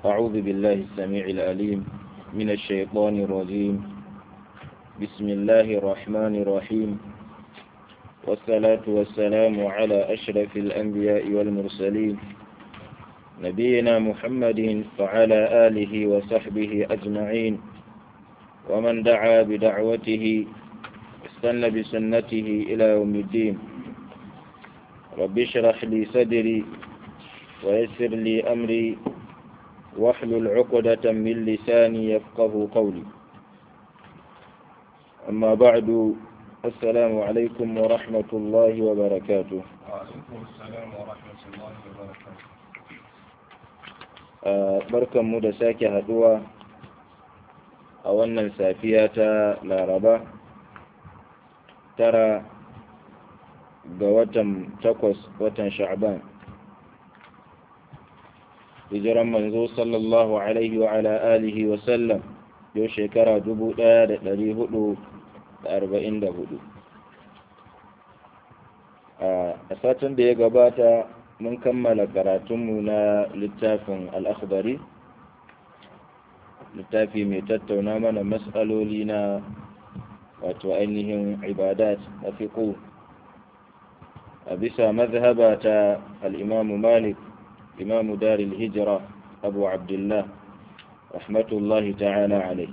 أعوذ بالله السميع العليم من الشيطان الرجيم بسم الله الرحمن الرحيم والصلاة والسلام على أشرف الأنبياء والمرسلين نبينا محمد وعلى آله وصحبه أجمعين ومن دعا بدعوته استنى بسنته إلى يوم الدين رب اشرح لي صدري ويسر لي أمري واحلل عقدة من لساني يفقه قولي أما بعد السلام عليكم ورحمة الله وبركاته وعليكم السلام ورحمة الله وبركاته barkan mu da sake haduwa a wannan safiya ta laraba tara ga watan takwas watan sha'ban hijiran manzo sallallahu alaihi wa ala alihi wa sallam yau shekara dubu ɗaya da ɗari hudu da arba'in da hudu a satin da ya gabata mun kammala karatunmu na littafin al'akhbari littafi mai tattauna mana matsaloli na wato ainihin ibadat na fiƙo a bisa mazhaba ta al'imamu malik imamu daril hijira abu abdullah rahmatullahi ta'ala alai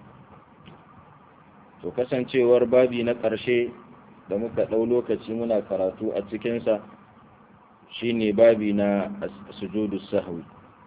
to kasancewar babi na ƙarshe da muka ɗau lokaci muna karatu a cikinsa shine babi na sujudu sahwi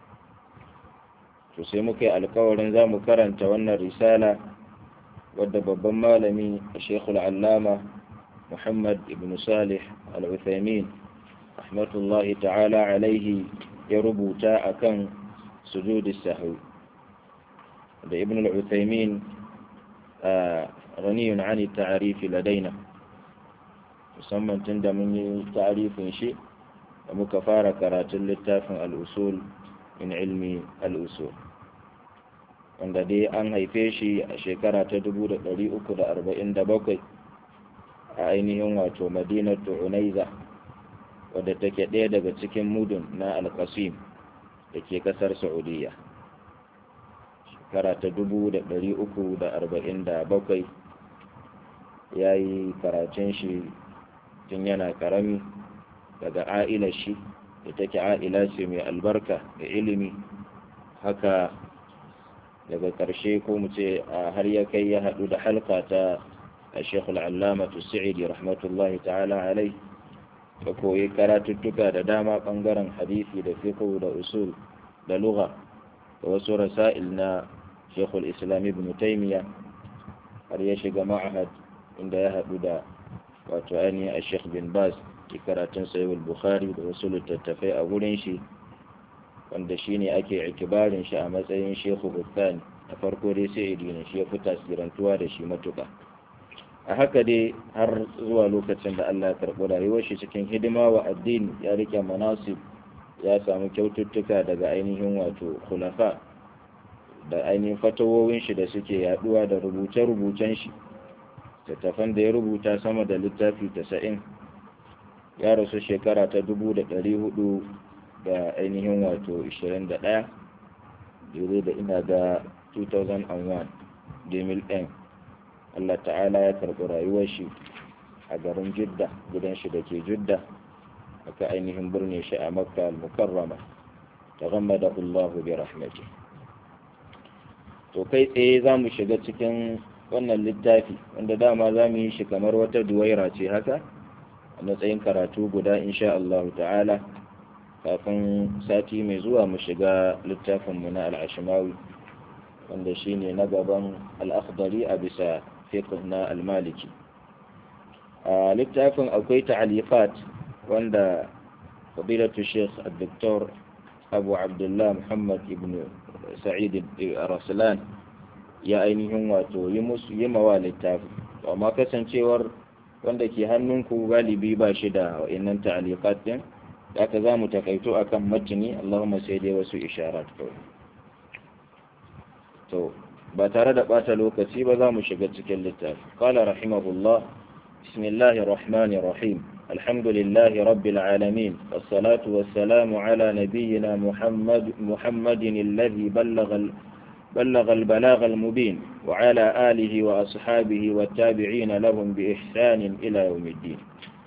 to sai muka yi alkawarin za mu karanta wannan risala wadda babban malami shekul allama muhammad ibn salih al-uthaymin rahmatullahi ta'ala alaihi ya rubuta akan sujudu sahwi da ibn al-uthaymin ghaniyun ani ta'arifi ladaina musamman tun da mun yi ta'arifin shi da muka fara karatun littafin al'usul min ilmi al'usul wanda dai an haife shi a shekara ta 347 a ainihin wato madinatu unaiza wadda take ɗaya daga cikin mudun na alkasim da ke ƙasar saudiya shekara ta 347 ya yi karatun shi tun yana ƙarami daga a'ilar shi da take a'ila ce mai albarka da ilimi haka daga ƙarshe ko mu ce har ya kai ya haɗu da halka ta a shekul allamatu sa'idi rahmatullahi ta'ala alai da koyi karatuttuka da dama ɓangaren hadisi da fiqh da usul da lugha da wasu rasa'il na shekul islam ibn taymiya har ya shiga ma'ahad inda ya haɗu da wato ainihin a sheikh bin baz ke karatun sayuwar bukhari da wasu littattafai a wurin shi wanda shi ne ake ikibarin shi a matsayin shehu bukhari a farko dai sai idina shi ya fi tasirantuwa da shi matuka a haka dai har zuwa lokacin da allah karɓi rayuwar shi cikin hidima wa addini ya rike manasib ya samu kyaututtuka daga ainihin wato khulafa da ainihin fatawowin shi da suke yaduwa da rubuce-rubucen shi littattafan da ya rubuta sama da littafi tasa'in ya rasu shekara ta dubu da ɗari hudu da ainihin wato ishirin da ɗaya daidai da ina ga 2001 demil ɗin Allah ta'ala ya karɓi rayuwar shi a garin jidda gidan shi da ke jidda aka ainihin birne shi a makka al-mukarrama ta gama da Allah bi rahmati to kai tsaye za mu shiga cikin wannan littafi wanda dama za mu yi shi kamar wata duwaira ce haka a matsayin karatu guda insha Allah ta'ala kafin sati mai zuwa mu shiga littafinmu na al'ashimawi wanda shi ne na gaban al'akhdari a bisa fiqh na al-maliki a littafin akwai ta'alifat wanda fadilatu sheikh al-doktor abu abdullah muhammad ibn sa'id raslan ya ainihin wato yi musu yi mawa littafi amma kasancewar wanda ke hannunku galibi ba shi da wa'annan ta'aliqat din da aka za mu takaito akan matini Allahumma sai dai wasu isharat kawai to ba tare da bata lokaci ba za mu shiga cikin littafi qala rahimahullah bismillahir rahmanir rahim الحمد لله رب العالمين والصلاة والسلام على نبينا محمد محمد الذي بلغ بلغ البلاغ المبين وعلى آله وأصحابه والتابعين لهم بإحسان إلى يوم الدين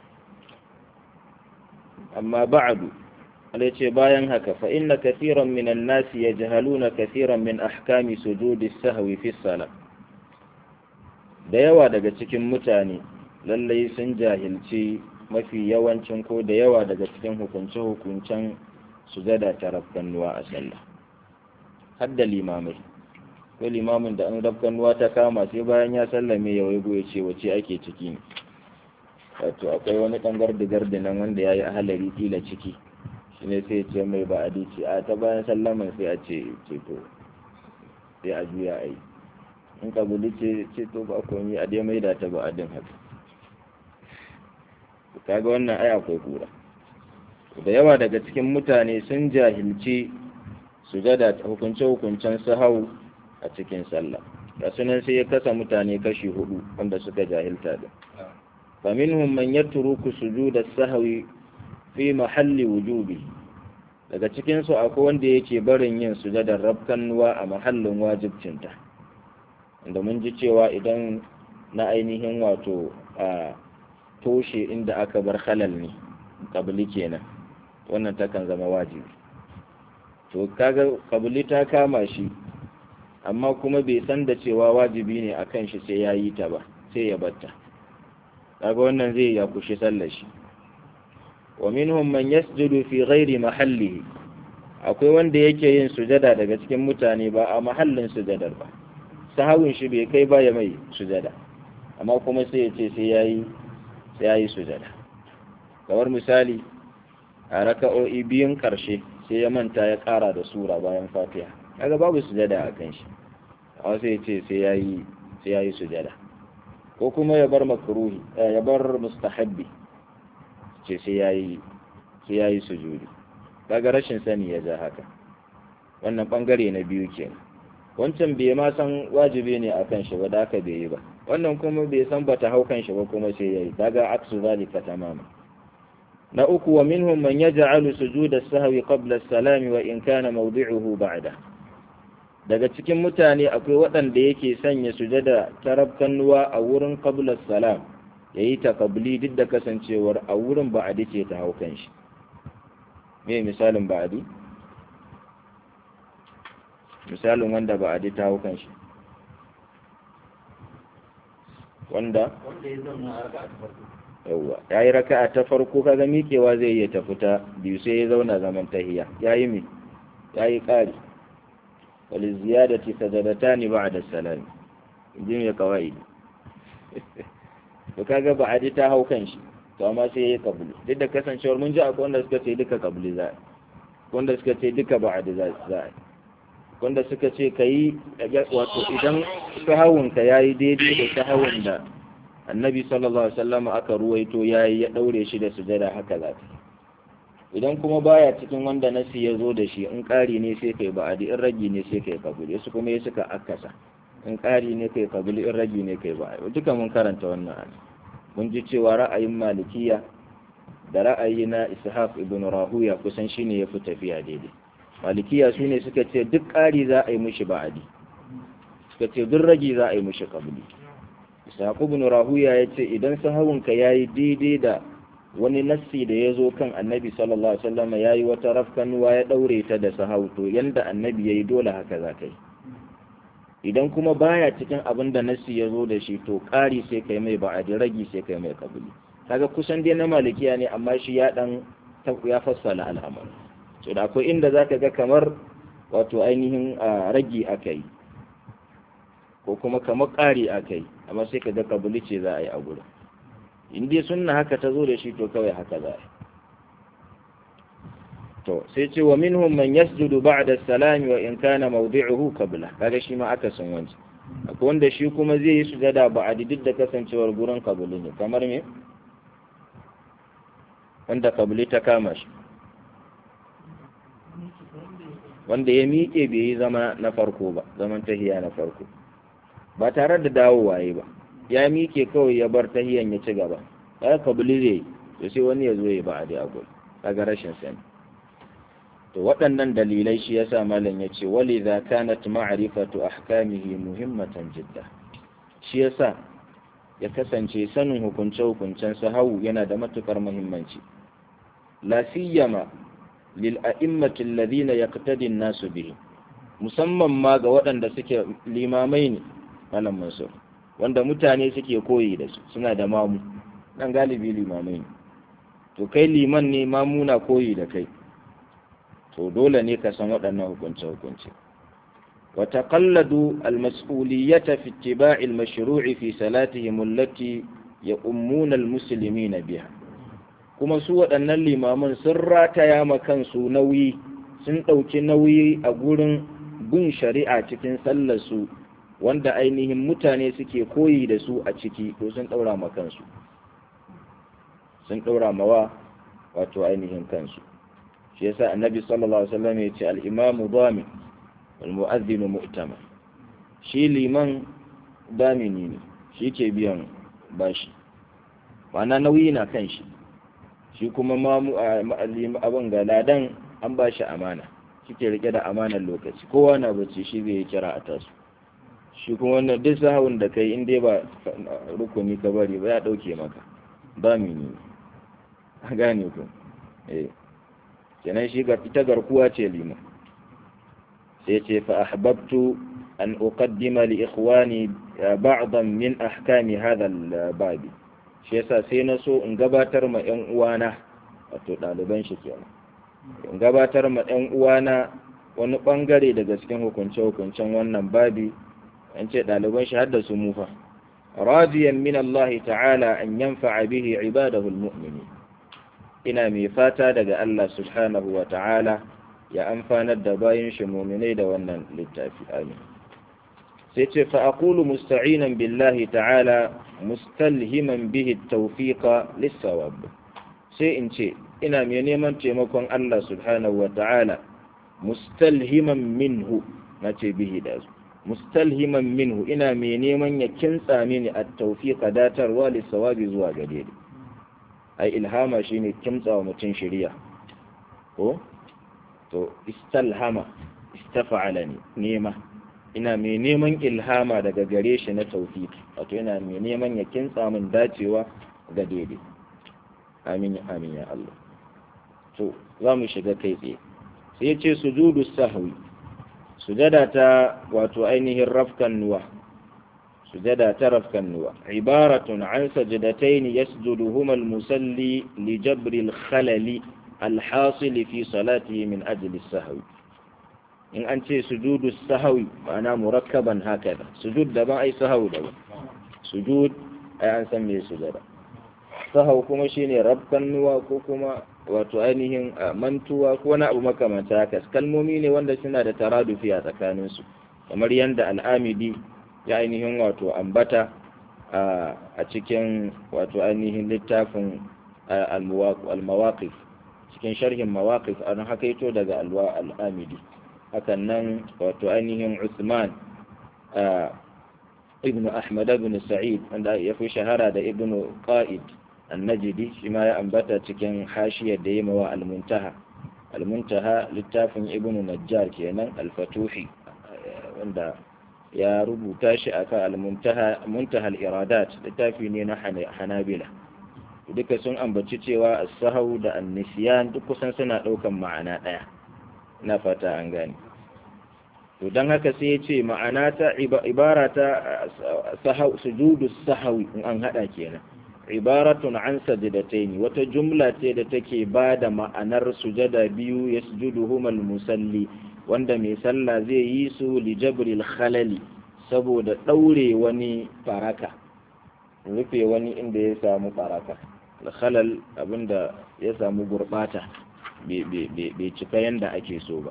أما بعد التي باين هكا فإن كثيرا من الناس يجهلون كثيرا من أحكام سجود السهو في الصلاة da yawa daga cikin mutane lallai sun jahilci mafi yawancin ko da yawa daga cikin hukunce-hukuncen sujada ta rafkannuwa a sallah har da limamai ko limamin da an rafkannuwa ta kama sai bayan ya sallame ya waigo ya ce wace ake ciki ne wato akwai wani ɗan gardi-gardi nan wanda ya yi ahalari tila ciki shi ne sai ce mai ba a dici a ta bayan sallaman sai a ce ceto sai a juya a yi in kabuli ce ceto ba komi a dai mai da ta ba a din haka kaga wannan ai akwai kura da yawa daga cikin mutane sun jahilci sujada hukunce-hukuncen sahau a cikin sallah da sunan sai ya kasa mutane kashi hudu wanda suka jahilta da faminhum man yatruku sujuda sahwi fi mahalli wujubi daga cikin su akwai wanda yake barin yin sujadar rabkannuwa a mahallin wajibcinta inda mun ji cewa idan na ainihin wato a toshe inda aka bar halal ne kabili kenan wannan takan zama wajibi to kaga kabili ta kama shi amma kuma bai san da cewa wajibi ne a kan shi sai ya yi ta ba sai ya batta kaga wannan zai ya kushi sallar shi wa minhum man yasjudu fi ghairi mahallihi akwai wanda yake yin sujada daga cikin mutane ba a mahallin sujadar ba sahawun shi bai kai ba ya mai sujada amma kuma sai ya ce sai yayi sai yayi sujada kamar misali a raka'o'i biyun karshe sai ya manta ya kara da sura bayan fatiha kaga babu sujada a kan shi amma sai ya ce sai yayi sai yayi sujada ko kuma ya bar makruhi ya bar mustahabbi ce sai yayi sai yayi sujudi kaga rashin sani ya ja haka wannan bangare na biyu kenan wancan bai ma san wajibi ne akan shi ba da aka bai yi ba wannan kuma bai san bata hau kan shi ba kuma sai yayi kaga aksu zalika tamama na uku wa minhum man yaj'alu sujuda sahwi qabla as-salami wa in kana mawdi'uhu ba'da daga cikin mutane akwai waɗanda yake sanya sujada tarabkannuwa a wurin qabla salam yayi ta qabli duk da kasancewar a wurin ba'adi ce ta hau kan shi me misalin ba'adi misalin wanda ba'adi ta hau kan shi wanda yawwa ya yi raka'a ta farko kaga miƙewa zai iya tafi ta biyu sai ya zauna zaman tahiya ya yi mi ya yi ƙari wali ziyadati sajadatani ba'da salami inji mai kawai to kaga ba'adi ta hau kan shi to amma sai yayi kabuli duk da kasancewar mun ji akwai wanda suka ce duka kabuli za wanda suka ce duka ba'adi za a wanda suka ce kai wato idan sahawun ka yayi daidai da sahawun da annabi sallallahu alaihi wasallam aka ruwaito yayi ya daure shi da sujada haka za ta idan kuma baya cikin wanda nasi ya zo da shi in ƙari ne sai kai ba'adi in ragi ne sai kai kabuli su kuma ya suka akasa in ƙari ne kai kabuli in ragi ne kai ba'adi duka mun karanta wannan ana mun ji cewa ra'ayin malikiya da ra'ayi na ishaq ibn rahuya kusan shine ya fi tafiya daidai malikiya su ne suka ce duk ƙari za a yi mishi ba'adi suka ce duk ragi za a yi mishi kabuli ishaq ibn rahuya ya ce idan sahawunka yayi daidai da wani nassi da ya zo kan annabi sallallahu alaihi wasallam ya yi wata rafkanuwa ya ɗaure ta da sahau to yanda annabi ya yi dole haka za ka yi idan kuma baya cikin abin da nassi ya zo da shi to ƙari sai kai mai ba'adi ragi sai kai mai kabuli kaga kusan dai na malikiya ne amma shi ya dan ya fassala al'amar so da akwai inda zaka ga kamar wato ainihin ragi aka yi ko kuma kamar ƙari aka yi amma sai ka ga kabuli ce za a yi a gurin in dai sunna haka ta zo da shi to kawai haka za a to sai ce wa minhum man yasjudu ba'da salami wa in kana mawdi'uhu qabla kaga shi ma aka san wanci akwai wanda shi kuma zai yi sujada ba'adi duk da kasancewar gurin kabuli ne kamar me wanda kabuli ta kama shi wanda ya miƙe bai yi zama na farko ba zaman tahiya na farko ba tare da dawowa yi ba ya miƙe kawai ya bar tahiyan ya ci gaba ya kabili zai to sai wani ya zo ya ba a dai a gurin kaga rashin sani to waɗannan dalilai shi yasa malam ya ce wali za kanat ma'rifatu ahkamihi muhimmatan jidda shi yasa ya kasance sanin hukunce hukuncen sahawu yana da matukar muhimmanci la siyama lil a'immati alladhina yaqtadi an-nasu bihi musamman ma ga waɗanda suke limamai ne malam mansur wanda mutane suke koyi da su suna da mamu dan galibi limamai ne to kai liman ne mamuna koyi da kai to dole ne ka san waɗannan hukunce-hukunce وتقلدوا المسؤولية في اتباع المشروع في صلاتهم التي يؤمون المسلمين بها kuma su waɗannan limaman sun rataya ma kansu nauyi sun ɗauki nauyi a gurin bin shari'a cikin sallarsu wanda ainihin mutane suke koyi da su a ciki to sun ɗaura ma kansu sun ɗaura mawa wato ainihin kansu shi yasa annabi sallallahu alaihi wasallam ya ce al-imamu dhamin wal mu'adhdhinu mu'tama shi liman damini ne shi ke biyan bashi ma'ana nauyi na kan shi shi kuma mamu abin ga ladan an ba shi amana shi ke rike da amanar lokaci kowa na bacci shi zai yi kira a tasu shi kuma wannan duk sahawun da kai in dai ba rukuni ka bari ba ya dauke maka ba mini a gane ku eh kenan shi ga ita garkuwa ce liman sai ce fa ahbabtu an uqaddima li ikhwani ba'dan min ahkami hadha al-babi shi yasa sai na so in gabatar ma ƴan uwana wato ɗaliban shi kenan in gabatar ma ƴan uwana wani bangare daga cikin hukunce-hukuncen wannan babi an ce ɗaliban shi hadda su mufa radiyan min Allah ta'ala an yanfa'a bihi ibadahu almu'minin ina mai fata daga Allah subhanahu wa ta'ala ya amfanar da bayin shi mu'minai da wannan littafi amin sai ce fa aqulu musta'inan billahi ta'ala mustalhiman bihi at-tawfiqa lis-sawab sai in ce ina mai neman taimakon Allah subhanahu wa ta'ala mustalhiman minhu nace bihi da su mustalhiman minhu ina mai neman ya kintsa mini a taufiqa datarwa lissawabi zuwa gare ni ai ilhama shine kimtsa wa mutum shiriya ko to istalhama istafa'ala ne nema ina mai neman ilhama daga gare shi na tawfiq wato ina mai neman ya kintsa min dacewa ga daidai amin amin ya Allah to za mu shiga kai tsaye sai ya ce sujudu sahwi sujada ta wato ainihin rafkan nuwa sujada ta rafkan nuwa ibaratun an sajadatayn yasjuduhuma al-musalli li jabri al-khalali al-hasil fi salatihi min ajli sahwi in an ce sujudu sahwi ma'ana murakkaban hakada sujud daban ai sahwi daban sujud ai an san me sujada sahau kuma shine rafkan nuwa ko kuma wato ainihin mantuwa ko wani abu makamanta haka kalmomi ne wanda suna da taradufi a tsakaninsu kamar yadda al'amidi ya ainihin wato ambata a cikin wato ainihin littafin al-mawaqif cikin sharhin mawaqif an hakaito daga al'amidi hakan nan wato ainihin Usman ibn Ahmad ibn Sa'id wanda ya fi shahara da ibn Qa'id annajidi shi ma ya ambata cikin hashiyar da yi mawa almuntaha almuntaha littafin ibnu najjar kenan alfatuhi wanda ya rubuta shi akan almuntaha muntaha al-iradat littafi ne na hanabila duka sun ambaci cewa as-sahau da an-nisyan duk kusan suna daukan ma'ana daya ina fata an gane to dan haka sai ya ce ma'ana ta ibara ta sahau sujudu sahawi in an hada kenan ibaratun an sajidataini wata jumla ce da take ba da ma'anar sujada biyu yasjuduhum musalli wanda mai sallah zai yi su li jabril khalali saboda daure wani faraka rufe wani inda ya samu faraka khalal abinda ya samu gurbata bai cika yanda ake so ba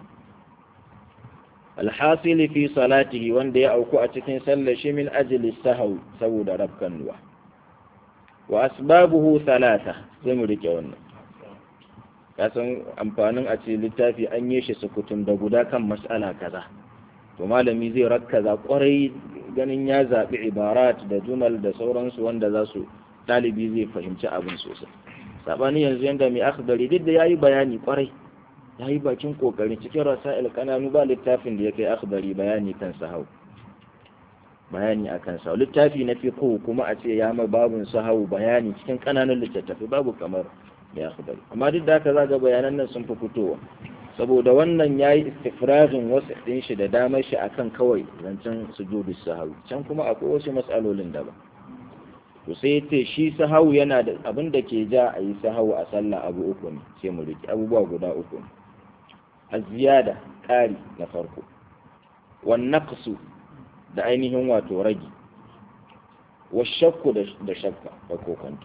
alhasili fi salatihi wanda ya auku a cikin sallar shi min ajli sahau saboda rabkan ruwa wa asbabuhu thalatha sai mu rike wannan kasan amfanin a ce littafi an yi shi sukutun da guda kan mas'ala kaza to malami zai rakkaza kwarai ganin ya zaɓi ibarat da jumal da sauransu wanda za su ɗalibi zai fahimci abin sosai sabani yanzu yanda mai akhdari duk da yayi bayani kwarai yayi bakin kokarin cikin rasail kananu ba littafin da ya kai akhdari bayani kan sahau bayani akan sahau littafi na fiqh kuma a ce ya ma babun sahau bayani cikin kananan littattafai babu kamar mai akhdari amma duk da haka zaga bayanan nan sun fi fitowa saboda wannan yayi istifrazin wasu din shi da damar shi akan kawai zancen sujudu sahau can kuma akwai wasu mas'alolin daban to sai ce shi sahau yana da abin da ke ja a yi sahau a sallah abu uku ne sai mu riki abubuwa guda uku ne aziyada ƙari na farko wan naqsu da ainihin wato ragi wa shakku da shakka da kokonto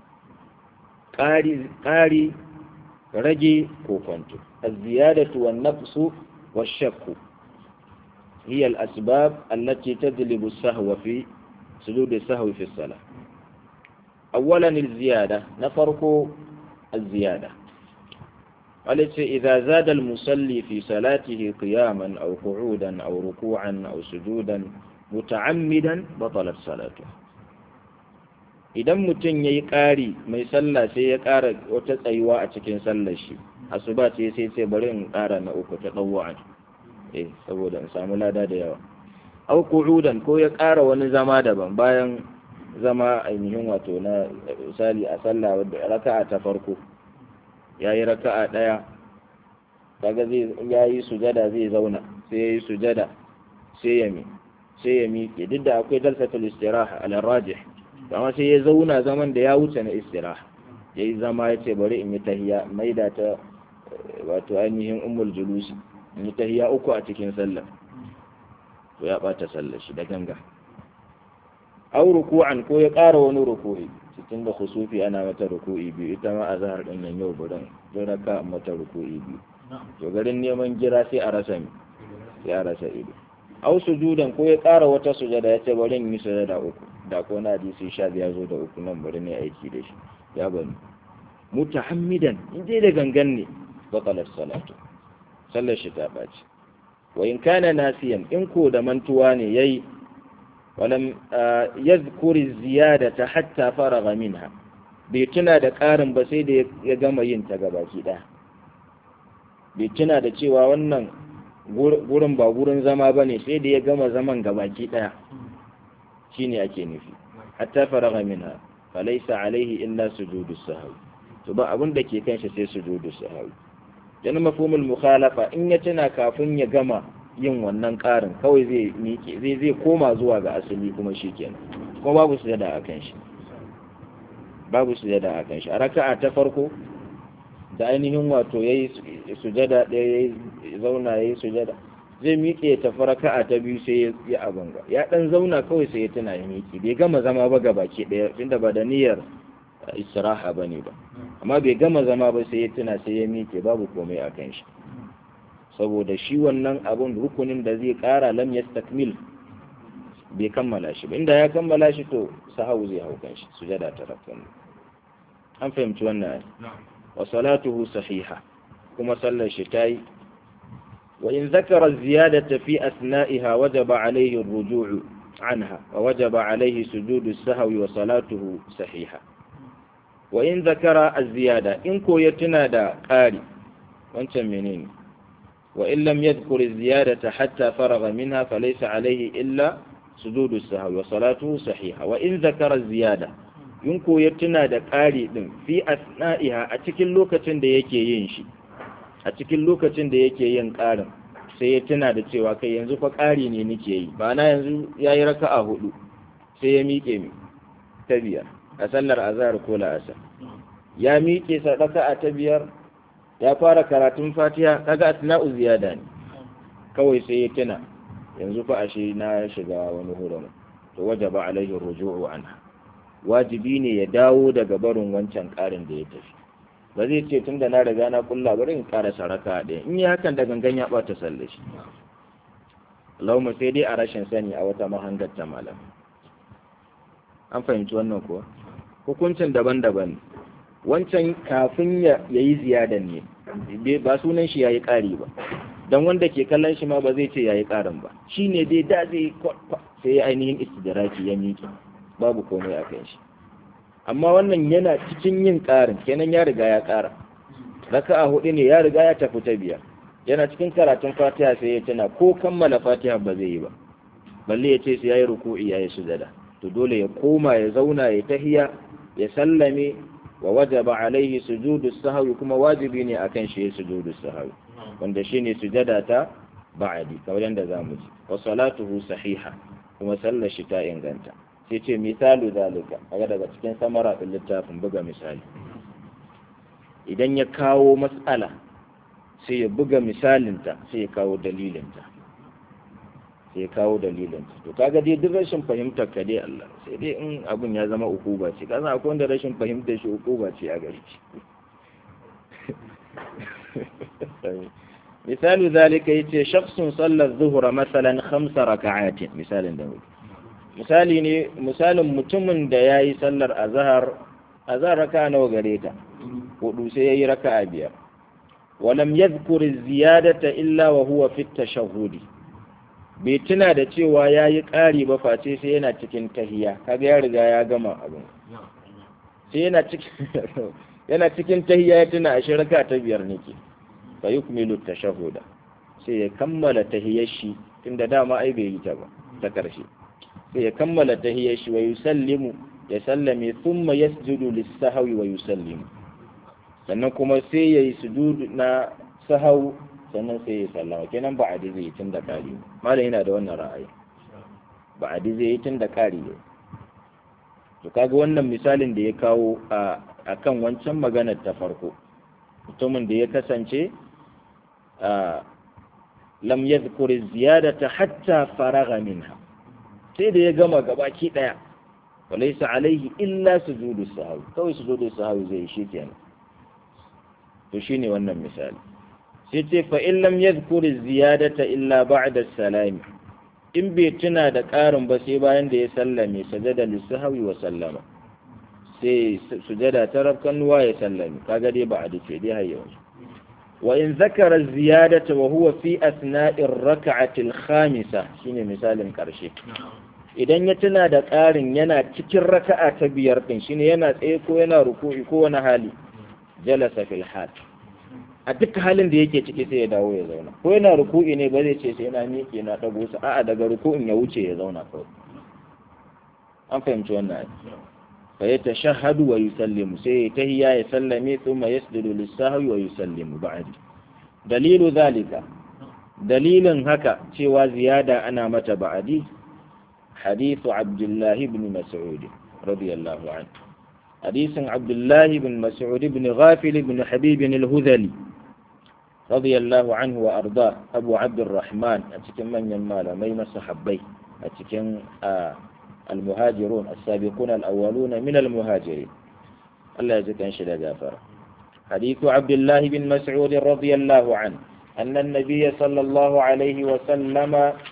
ƙari ƙari rage kokonto aziyadatu wan naqsu wa shakku هي الأسباب التي تجلب السهو في سجود السهو في الصلاة أولا الزيادة نفرق الزيادة قالت إذا زاد المصلي في صلاته قياما أو قعودا أو ركوعا أو سجودا متعمدا بطلت صلاته idan mutum ya yi ƙari mai sallah sai ya ƙara wata tsayuwa a cikin sallar shi asuba ce sai sai bari in ƙara na uku ta ɗauwa eh saboda in samu lada da yawa au qu'udan ko ya ƙara wani zama daban bayan zama ainihin wato na misali a sallah raka'a ta farko yayi raka'a daya kaga zai yayi sujada zai zauna sai yayi sujada sai ya mi sai ya miƙe duk da akwai dalsatul istiraha ala rajih amma sai ya zauna zaman da ya wuce na istiraha yayi zama yace bari in yi tahiyya maida ta wato ainihin ummul julusi in yi tahiya uku a cikin sallah to ya bata sallar shi da ganga aw ruku'an ko ya ƙara wani ruku'i cikin da khusufi ana mata ruku'i biyu ita ma azhar din nan yau budan don raka mata ruku'i biyu to garin neman gira sai a rasa mi sai a rasa ido aw sujudan ko ya ƙara wata sujada ya ce bari in yi sujada uku da ko na hadisi sha ya zo da uku nan bari ne aiki da shi ya bani mutahammidan in dai da gangan ne batalar salatu sallar shi ta ɓaci wa in kana nasiyan in ko da mantuwa ne yayi walam yadhkuri ziyadata hatta faraga minha bai tuna da ƙarin ba sai da ya gama yin ta gabaki ɗaya bai tuna da cewa wannan gurin ba gurin zama ba ne sai da ya gama zaman gabaki ɗaya shine ake nufi hatta faraga minha falaisa alaihi illa sujudu sahwi to ba abin da ke kanshi sai sujudu sahwi dan mafhumul mukhalafa in ya tuna kafin ya gama yin wannan ƙarin kawai zai miƙe zai zai koma zuwa ga asali kuma shikenan kuma babu sujada akan shi babu sujada akan shi a raka'a ta farko da ainihin wato yayi sujada ɗaya yayi zauna yayi sujada zai miƙe ya tafi raka'a ta biyu sai ya abanga ya dan zauna kawai sai ya tuna ya miƙe bai gama zama ba gabaki ɗaya tunda ba da niyyar istiraha bane ba amma bai gama zama ba sai ya tuna sai ya miƙe babu komai a kan shi saboda shi wannan abun rukunin da zai ƙara lam yastakmil bai kammala shi ba inda ya kammala shi to sahau zai hau kan shi sujada ta rakkan an fahimci wannan wa salatuhu sahiha kuma sallar shi tayi wa in zakara ziyadata fi asna'iha wajaba alayhi ar-ruju' anha wa wajaba alayhi sujudu as-sahwi wa salatuhu sahiha wa in zakara az-ziyada in ko ya tuna da ƙari wancan menene wa in lam yadhkur az-ziyadata hatta faragha minha falaysa alayhi illa sujudu as-sahwi wa salatuhu sahiha wa in zakara az-ziyada in ko ya tuna da ƙari din fi asna'iha a cikin lokacin da yake yin shi a cikin lokacin da yake yin ƙarin sai ya tuna da cewa kai yanzu fa ƙari ne nake yi ba na yanzu yayi raka'a hudu sai ya miƙe mi ta biyar a sallar azhar ko la'asar ya miƙe sadaka a ta biyar ya fara karatun fatiha kaga atna'u ziyada ne kawai sai ya tuna yanzu fa ashe na shiga wani hurumi to wajaba alaihi ruju'u anha wajibi ne ya dawo daga barin wancan ƙarin da ya tafi ba zai ce tun da na riga na kulla bari in ƙara saraka ɗaya in yi hakan da gangan ya ɓata sallashi Allahumma sai dai a rashin sani a wata mahangar ta malam an fahimci wannan kuwa hukuncin daban-daban wancan kafin ya yi ziyadan ne ba sunan shi ya yi ƙari ba don wanda ke kallon shi ma ba zai ce ya yi ƙarin ba shi ne dai da zai sai ainihin istidraki ya miƙe babu komai a kan shi amma wannan yana cikin yin ƙarin kenan ya riga ya ƙara raka'a hudu ne ya riga ya tafi ta biyar yana cikin karatun fatiha sai ya tuna ko kammala fatiha ba zai yi ba balle ya ce sai ya yi ruku'i ya yi sujada to dole ya koma ya zauna ya tahiya ya sallame wa wajaba alaihi sujudu sahwi kuma wajibi ne akan shi ya sujudu sahwi wanda shine sujada ta ba'adi kamar yadda zamu ji wa salatuhu sahiha kuma sallar shi ta inganta sai ce misalu zalika kaga daga cikin samara din littafin buga misali idan ya kawo matsala sai ya buga misalinta sai ya kawo dalilinta sai ya kawo dalilinta to kaga dai duk rashin fahimtar ka dai Allah sai dai in abun ya zama ukuba ce kasan akwai wanda rashin fahimtar shi ukuba ce a gare shi misalu zalika yace shakhsun sallar zuhra masalan khamsa raka'atin misalin da muke misali ne misalin mutumin da yayi sallar azhar azhar raka'a nawa gare ta hudu sai yayi raka'a biyar ولم يذكر الزيادة إلا وهو في التشهد bai tuna da cewa ya yi ƙari ba face sai yana cikin tahiya kaga ya riga ya gama abin sai yana cikin yana cikin tahiya ya tuna a shirka ta biyar nake fa yukmilu tashahuda sai ya kammala tahiyar shi tunda dama ai bai yi ta ba ta karshe sai ya kammala tahiyar shi wa yusallimu ya sallame thumma yasjudu lis-sahwi wa yusallimu sannan kuma sai yayi sujudu na sahau sannan sai ya sallama kenan ba a zai yi tun da kari malam yana da wannan ra'ayi ba a zai yi tun da kari ne to kaga wannan misalin da ya kawo a akan wancan maganar ta farko mutumin da ya kasance a lam yadhkur ziyadata hatta faragha minha sai da ya gama gabaki daya walaysa alaihi illa sujudu sahwi kawai sujudu sahwi zai shi kenan to shine wannan misali sai ce fa in lam yadhkuri ziyadata illa ba'da salami in bai tuna da ƙarin ba sai bayan da ya sallame sajada lisahwi wa sallama sai sujada ta rabkanuwa ya sallame kaga dai ba a dace dai har yanzu wa in zakara ziyadata wa huwa fi asna'ir rak'ati al-khamisa shine misalin karshe idan ya tuna da ƙarin yana cikin raka'a ta biyar din shine yana tsaye ko yana ruku'i ko wani hali jalasa fil hal a duk halin da yake ciki sai ya dawo ya zauna ko yana ruku'i ne ba zai ce sai na miƙe na dago su a'a daga ruku'in ya wuce ya zauna kawai an fahimci wannan ai fa ya tashahhadu wa yusallimu sai ya tahiyya ya sallame thumma yasjudu lis-sahwi wa yusallimu ba'di dalilu zalika dalilin haka cewa ziyada ana mata ba'di hadithu abdullah ibn mas'ud radiyallahu anhu حديث عبد الله بن مسعود بن غافل بن حبيب الهذلي رضي الله عنه وأرضاه أبو عبد الرحمن أتكن من يمال مين صحبي أتكن آه المهاجرون السابقون الأولون من المهاجرين الله يجزاك شد جافر حديث عبد الله بن مسعود رضي الله عنه أن النبي صلى الله عليه وسلم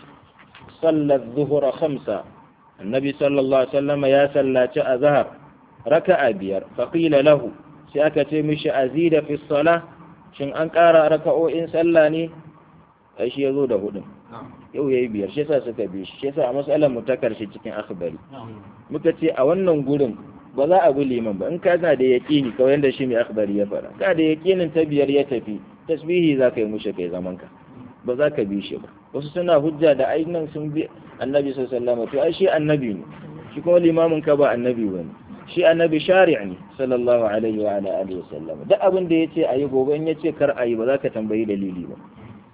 صلى الظهر خمسة النبي صلى الله عليه وسلم يا سلا أزهر raka'a biyar faƙila lahu sai aka ce mishi azida fi sala shin an ƙara raka'o'in sallah ne ai shi yazo da hudun yau yayi biyar shi yasa suka bi shi yasa a matsalar mu ta karshe cikin akhbari muka ce a wannan gurin ba za a bi liman ba in ka na da yaqini kawai yanda shi mai akhbari ya fara ka da yaqinin ta biyar ya tafi tasbihi za ka yi mushi kai zaman ka ba za ka bi shi ba wasu suna hujja da ainihin sun bi annabi sallallahu alaihi wasallam to ai shi annabi ne shi kuma limamin ka ba annabi bane shi annabi shari' ne sallallahu alaihi wa ala alihi wasallam duk abin da yace ayi gobe in yace kar ayi ba za ka tambayi dalili ba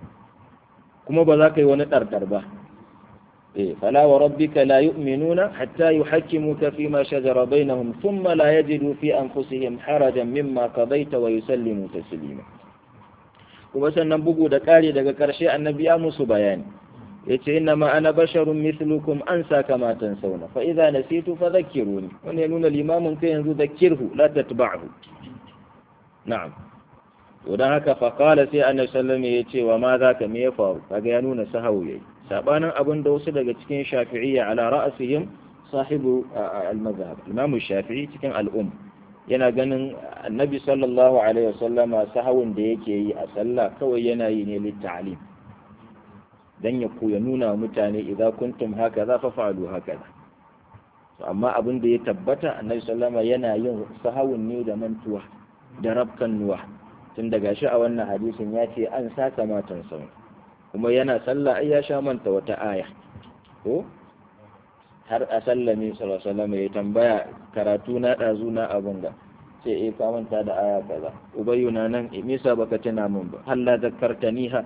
kuma ba za ka yi wani dardar ba eh fala wa rabbika la yu'minuna hatta yuhakkimuka fi ma shajara bainahum thumma la yajidu fi anfusihim harajan mimma qadaita wa yusallimu taslima kuma sannan bugu da kare daga karshe annabi ya musu bayani yace inna ma ana basharun mithlukum ansa kama tansawna fa idza nasitu fadhakkiruni wannan ya nuna limamin kai yanzu dhakkirhu la tatba'hu na'am to dan haka fa qala sai annabi sallallahu alaihi yace wa ma zaka me ya faru kaga ya nuna sahawu yayi sabanin abin da wasu daga cikin shafi'iyya ala ra'sihim sahibu al-madhhab imam shafi'i cikin al-um yana ganin annabi sallallahu alaihi wasallama sahawun da yake yi a sallah kawai yana yi ne litta'lim dan ya koya nuna mutane idza kuntum haka za fa fa'alu haka amma abin da ya tabbata annabi sallama yana yin sahawun ne da mantuwa da rabkan nuwa tun daga shi a wannan hadisin ya ce an saka matan sau kuma yana sallah ai ya sha manta wata aya ko har a sallame sallallahu ya tambaya karatu na ɗazu na abin da sai eh ka manta da aya kaza ubayyu na nan me yasa baka tuna min ba halla zakkartaniha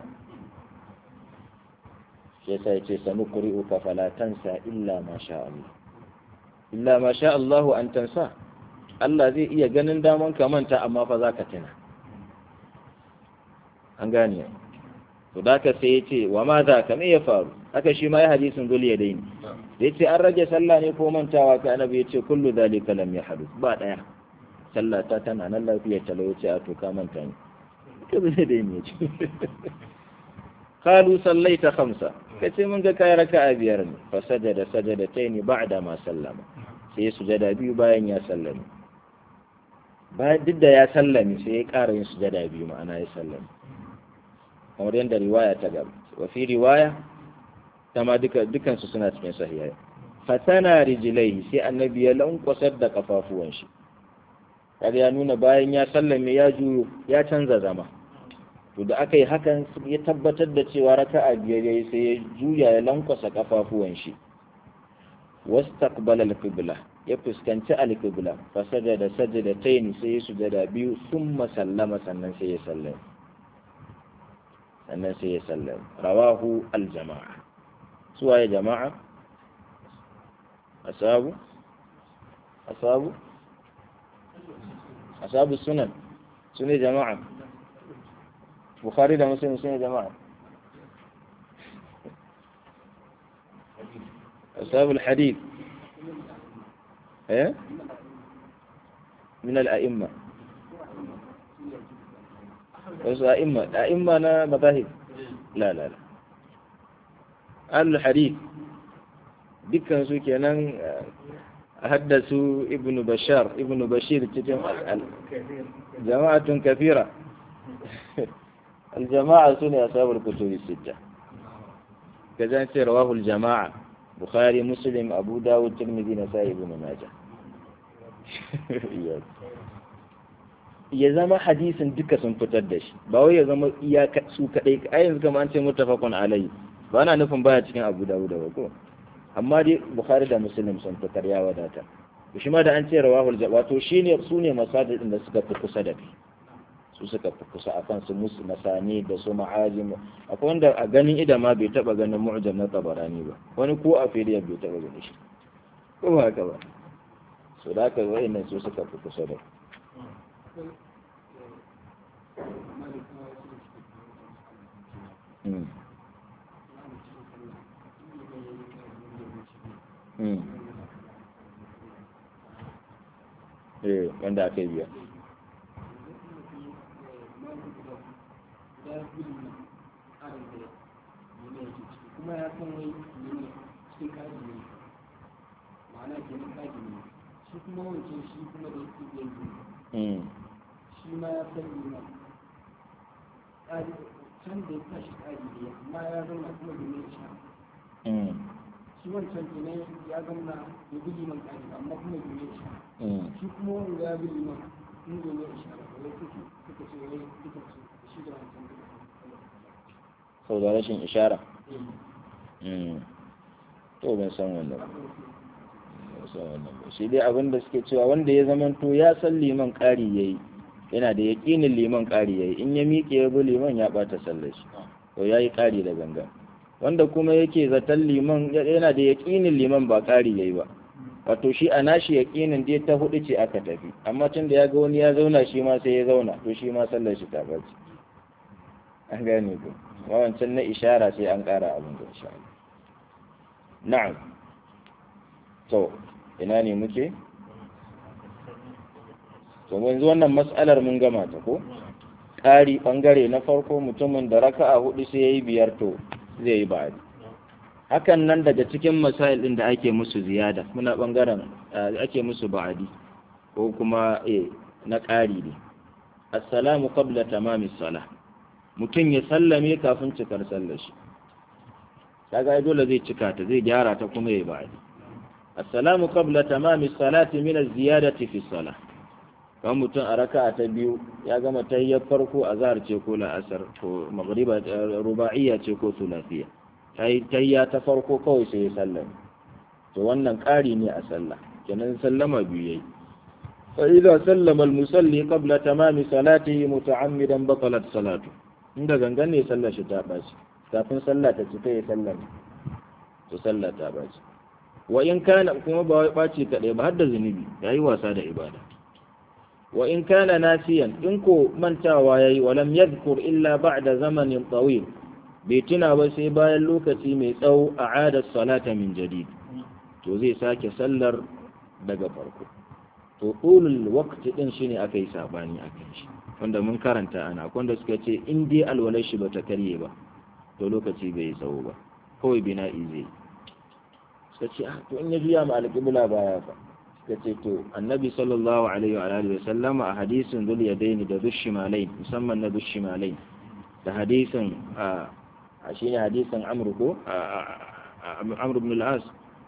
shi yasa yace sanuqri'uka fala tansa illa ma sha Allah illa ma sha Allah an tansa Allah zai iya ganin daman ka manta amma fa zaka tuna an gane to da ka sai yace wa ma za ka me ya faru haka shi ma ya hadisin dole ya daini da yace an rage sallah ne ko mantawa ka annabi yace kullu zalika lam yahduth ba daya sallah ta tana nan lafiya talauci a to ka manta ne ka zai daini yace qalu sallaita khamsa kace mun ga kai raka'a biyar ne fa sajada sajadataini ba'da ma sallama sai sujada biyu bayan ya sallame bayan duk da ya sallame sai ya ƙara yin sujada biyu ma'ana ya sallame kamar yadda riwaya ta gaba wa fi riwaya ta ma duka dukansu suna cikin sahihai fatana rijilai sai annabi ya lankwasar da kafafuwan shi kaga ya nuna bayan ya sallame ya juyo ya canza zama to da aka yi hakan ya tabbatar da cewa raka'a biyar yayi sai ya juya ya lankwasa kafafuwan shi wastaqbala al-qibla ya fuskanci al-qibla fa sajada sajadatayn sai ya sujada biyu thumma sallama sannan sai ya sallama sannan sai ya sallama rawahu al-jama'a suwa ya jama'a asabu asabu asabu sunan sune jama'a bukhari da muslim sune jama'a أصحاب الحديث إيه؟ من الأئمة بس أئمة أئمة أنا مذاهب لا لا لا أهل الحديث dukkan su kenan haddasu ibnu bashar ibnu bashir cikin jama'atun kafira الجماعة سنة أصحاب الكتب الستة كذلك رواه الجماعة بخاري مسلم أبو داود ترمذي نسائي ابن ماجه ya zama hadisin duka sun fitar da shi ba wai ya zama iyaka su kadai ai yanzu kamar an ce muttafaqun alayhi ba na nufin baya cikin Abu Dawud ba ko amma dai Bukhari da Muslim sun fitar ya wadata shi ma da an ce rawahul wato shine su ne masajid da suka fi kusa da kai su suka fi kusa a kan su musu masani da su ma'ajim akwai wanda a ganin ida ma bai taba ganin mu'jam na tabarani ba wani ko a filiya bai taba ganin shi ko ba haka ba so da haka wayannan su suka fi kusa da Mm. Mm. Eh, wanda aka yi biya. kuma ya san wai ne cikin kaji ne ma'ana ke nan kaji ne shi kuma wancan shi kuma da yake biyan ne shi ma ya san ne can da ya tashi kaji ne amma ya zama kuma da mai sha shi wancan ke nan ya zama ya bi liman kaji amma kuma da mai sha shi kuma wanda ya bi liman in da mai sha da wai suke suka ce wai duka shi da wancan duka sau da rashin ishara to ban san wannan ba shi dai abin da suke cewa wanda ya zamanto ya san liman ƙari ya yi yana da yaƙinin liman ƙari ya yi in ya miƙe ya bi liman ya ɓata sallar shi to ya yi ƙari da gangan wanda kuma yake zaton liman yana da yaƙinin liman ba ƙari ya yi ba wato shi a nashi yaƙinin dai ta hudu ce aka tafi amma tun da ya ga wani ya zauna shi ma sai ya zauna to shi ma sallar shi ta ɓaci an gane ku wancan na ishara sai an ƙara abin da insha Allah na'am to ina ne muke to yanzu wannan mas'alar mun gama ta ko ƙari ɓangare na farko mutumin da raka'a hudu sai yayi biyar to zai yi ba'adi hakan nan daga cikin masail ɗin da ake musu ziyada muna ɓangaren ake musu ba'adi ko kuma eh na ƙari ne assalamu qabla tamami salah mutum ya sallame kafin cikar sallar shi kaga dole zai cika ta zai gyara ta kuma ya ba'adi assalamu qabla tamami salati min az-ziyadati fi salah kan mutum a raka'a ta biyu ya gama tahiyyar farko a zahar ce ko la'asar ko maghriba ruba'iyya ce ko thulathiya tahiyya ta farko kawai sai ya sallama to wannan ƙari ne a sallah kenan sallama biyu yayi fa idza sallama al-musalli qabla tamami salatihi muta'ammidan batalat salatu inda gangan ne sallar shi ta baci kafin sallah ta cika ya sallama to sallah ta baci wa in kana kuma ba wai baci kadai ba har da zunubi yayi wasa da ibada wa in kana nasiyan in ko mantawa yayi wa lam yadhkur illa ba'da zamanin tawil bai tuna ba sai bayan lokaci mai tsawo a adar salata min jadid to zai sake sallar daga farko to ulul waqti din shine aka yi sabani akan shi wanda mun karanta ana wanda suka ce in dai alwalai shi bata karye ba to lokaci bai yi tsawo ba kawai bina'i zai suka ce ah to in ya juya ma alƙibla baya fa suka ce to annabi sallallahu alaihi wa alihi wa sallama a hadisin zul yadaini da dushimalain musamman na dushimalain da hadisin a shine hadisin amr ko amr ibn al-as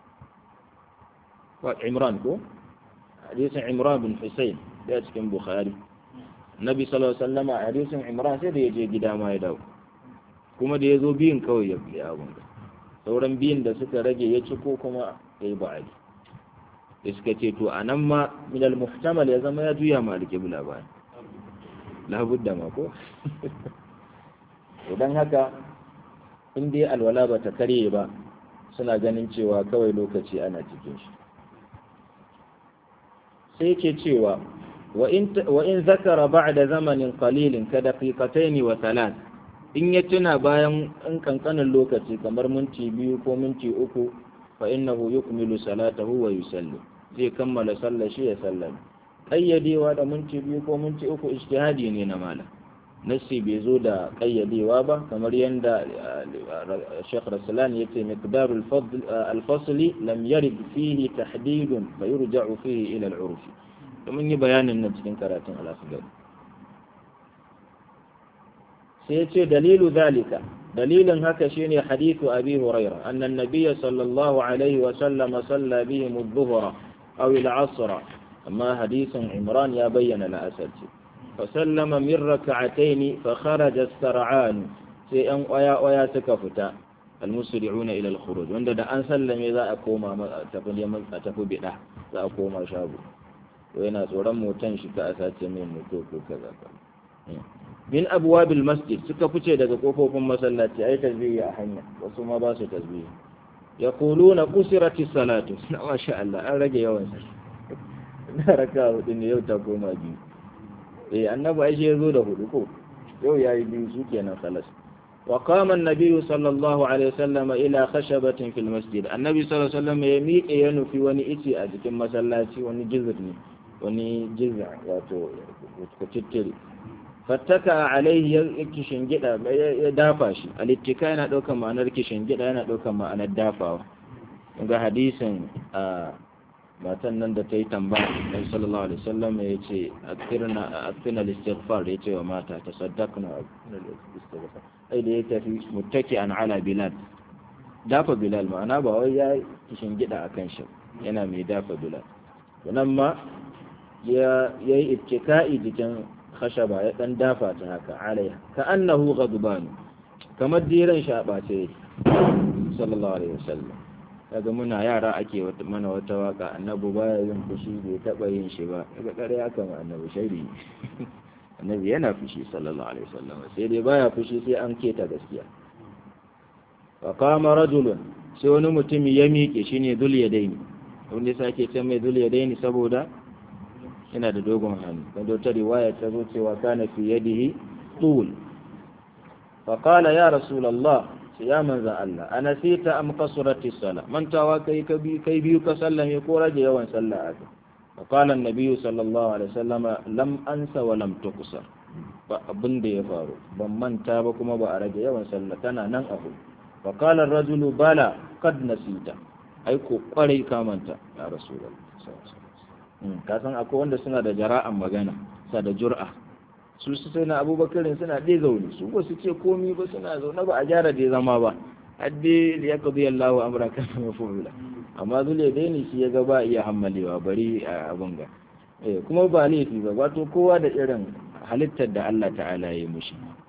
wa imran ko hadisin imran bin husayn da cikin bukhari nabi sallallahu alaihi wasallam a hadisin imran sai da ya je gida ma ya dawo kuma da ya zo biyun kawai ya biya abun sauran biyun da suka rage ya ci ko kuma ya yi ba'ali da suka ce to a nan ma minal muhtamal ya zama ya juya ma alƙibla ba labudda ma ko idan haka in dai alwala ba ta karye ba suna ganin cewa kawai lokaci ana cikin shi sai ke cewa wa in zakara ba'da zamanin qalilin ka daqiqataini wa thalath in ya tuna bayan in kankanin lokaci kamar minti biyu ko minti uku fa innahu yukmilu salatahu wa yusalli zai kammala sallar shi ya sallame ƙayyadewa da minti biyu ko minti uku ijtihadi ne na malam nassi bai zo da ƙayyadewa ba kamar yadda Sheikh Raslan ya ce miqdarul al-fasli lam yarid fihi tahdidun fa yurja'u fihi ila al-urf mun yi bayanin nan cikin karatun al-asghar sai ya ce dalilu zalika dalilin haka shine hadithu abi hurairah anna an-nabiy sallallahu alaihi wa sallam salla bihim adh-dhuhra aw al-'asr amma hadithun imran ya bayyana al-asr فسلم من ركعتين فخرج السرعان sai ‘yan ƙwaya-ƙwaya suka fita almusri'una ila al-khuruj wanda da an sallame za a koma a tafi neman a tafi bida za a koma shago to yana tsoron motan shi ka a sace mai moto ko kaza ka min abwabil masjid suka fice daga kofofin masallaci ai tasbihi a hanya wasu ma ba su tasbihi yaquluna qusirati salatu masha Allah an rage yawan sa na raka hudu ne yau ta koma biyu eh annabi ai shi yazo da hudu ko yau yayi biyu su kenan khalas wa qama an-nabiy sallallahu alaihi wasallam ila khashabatin fil masjid annabi sallallahu alaihi wasallam ya miƙe ya nufi wani ice a cikin masallaci wani jizr ne wani jizr wato kutittiri fattaka alaihi ya kishin gida ya dafa shi alittika yana daukar ma'anar kishin gida yana daukar ma'anar dafawa ga hadisin matan nan da ta yi tambaya dan sallallahu alaihi wasallam ya ce aktirna aktirna istighfar ya ce wa mata tasaddaqna istighfar ai da ya tafi muttaki an ala bilal dafa bilal ma'ana ba wai ya kishin gida akan shi yana mai dafa bilal nan ma ya yi ittika'i jikin khashaba ya dan dafa ta haka alaiha ka annahu ghadban kamar diran shi a bace sallallahu alaihi wasallam kaga muna yara ake mana wata waka annabi baya yin fushi bai taba yin shi ba daga kare haka ma annabi shari annabi yana fushi sallallahu alaihi wasallam sai dai baya fushi sai an keta gaskiya fa qama rajulun sai wani mutum ya miƙe shine dul yadaini wanda sake ce mai dul yadaini saboda yana da dogon hannu wanda ta riwaya ta zo cewa kana fi yadihi tul fa qala ya rasulullah ya manza Allah ana sita am kasurati sala mantawa kai kai biyu ka sallame ko rage yawan sallah aka fa qala an-nabiy sallallahu alaihi wasallama lam ansa wa lam tuqsar ba abin da ya faru ban manta ba kuma ba a rage yawan sallah tana nan abu fa qala ar-rajulu bala qad nasita ai ko kwarai ka manta ya rasulullah ka san akwai wanda suna da jara'an magana sa da jur'a su su sai na abubakarin suna ɗaya zaune su ba su ce komi ba suna zaune ba a gyara da zama ba hadde da ya kazu yallahu amra kan mafu'ula amma zule daini shi ya ga ba iya hammalewa bari a abin ga eh kuma ba laifi ba wato kowa da irin halittar da Allah ta'ala ya yi mushi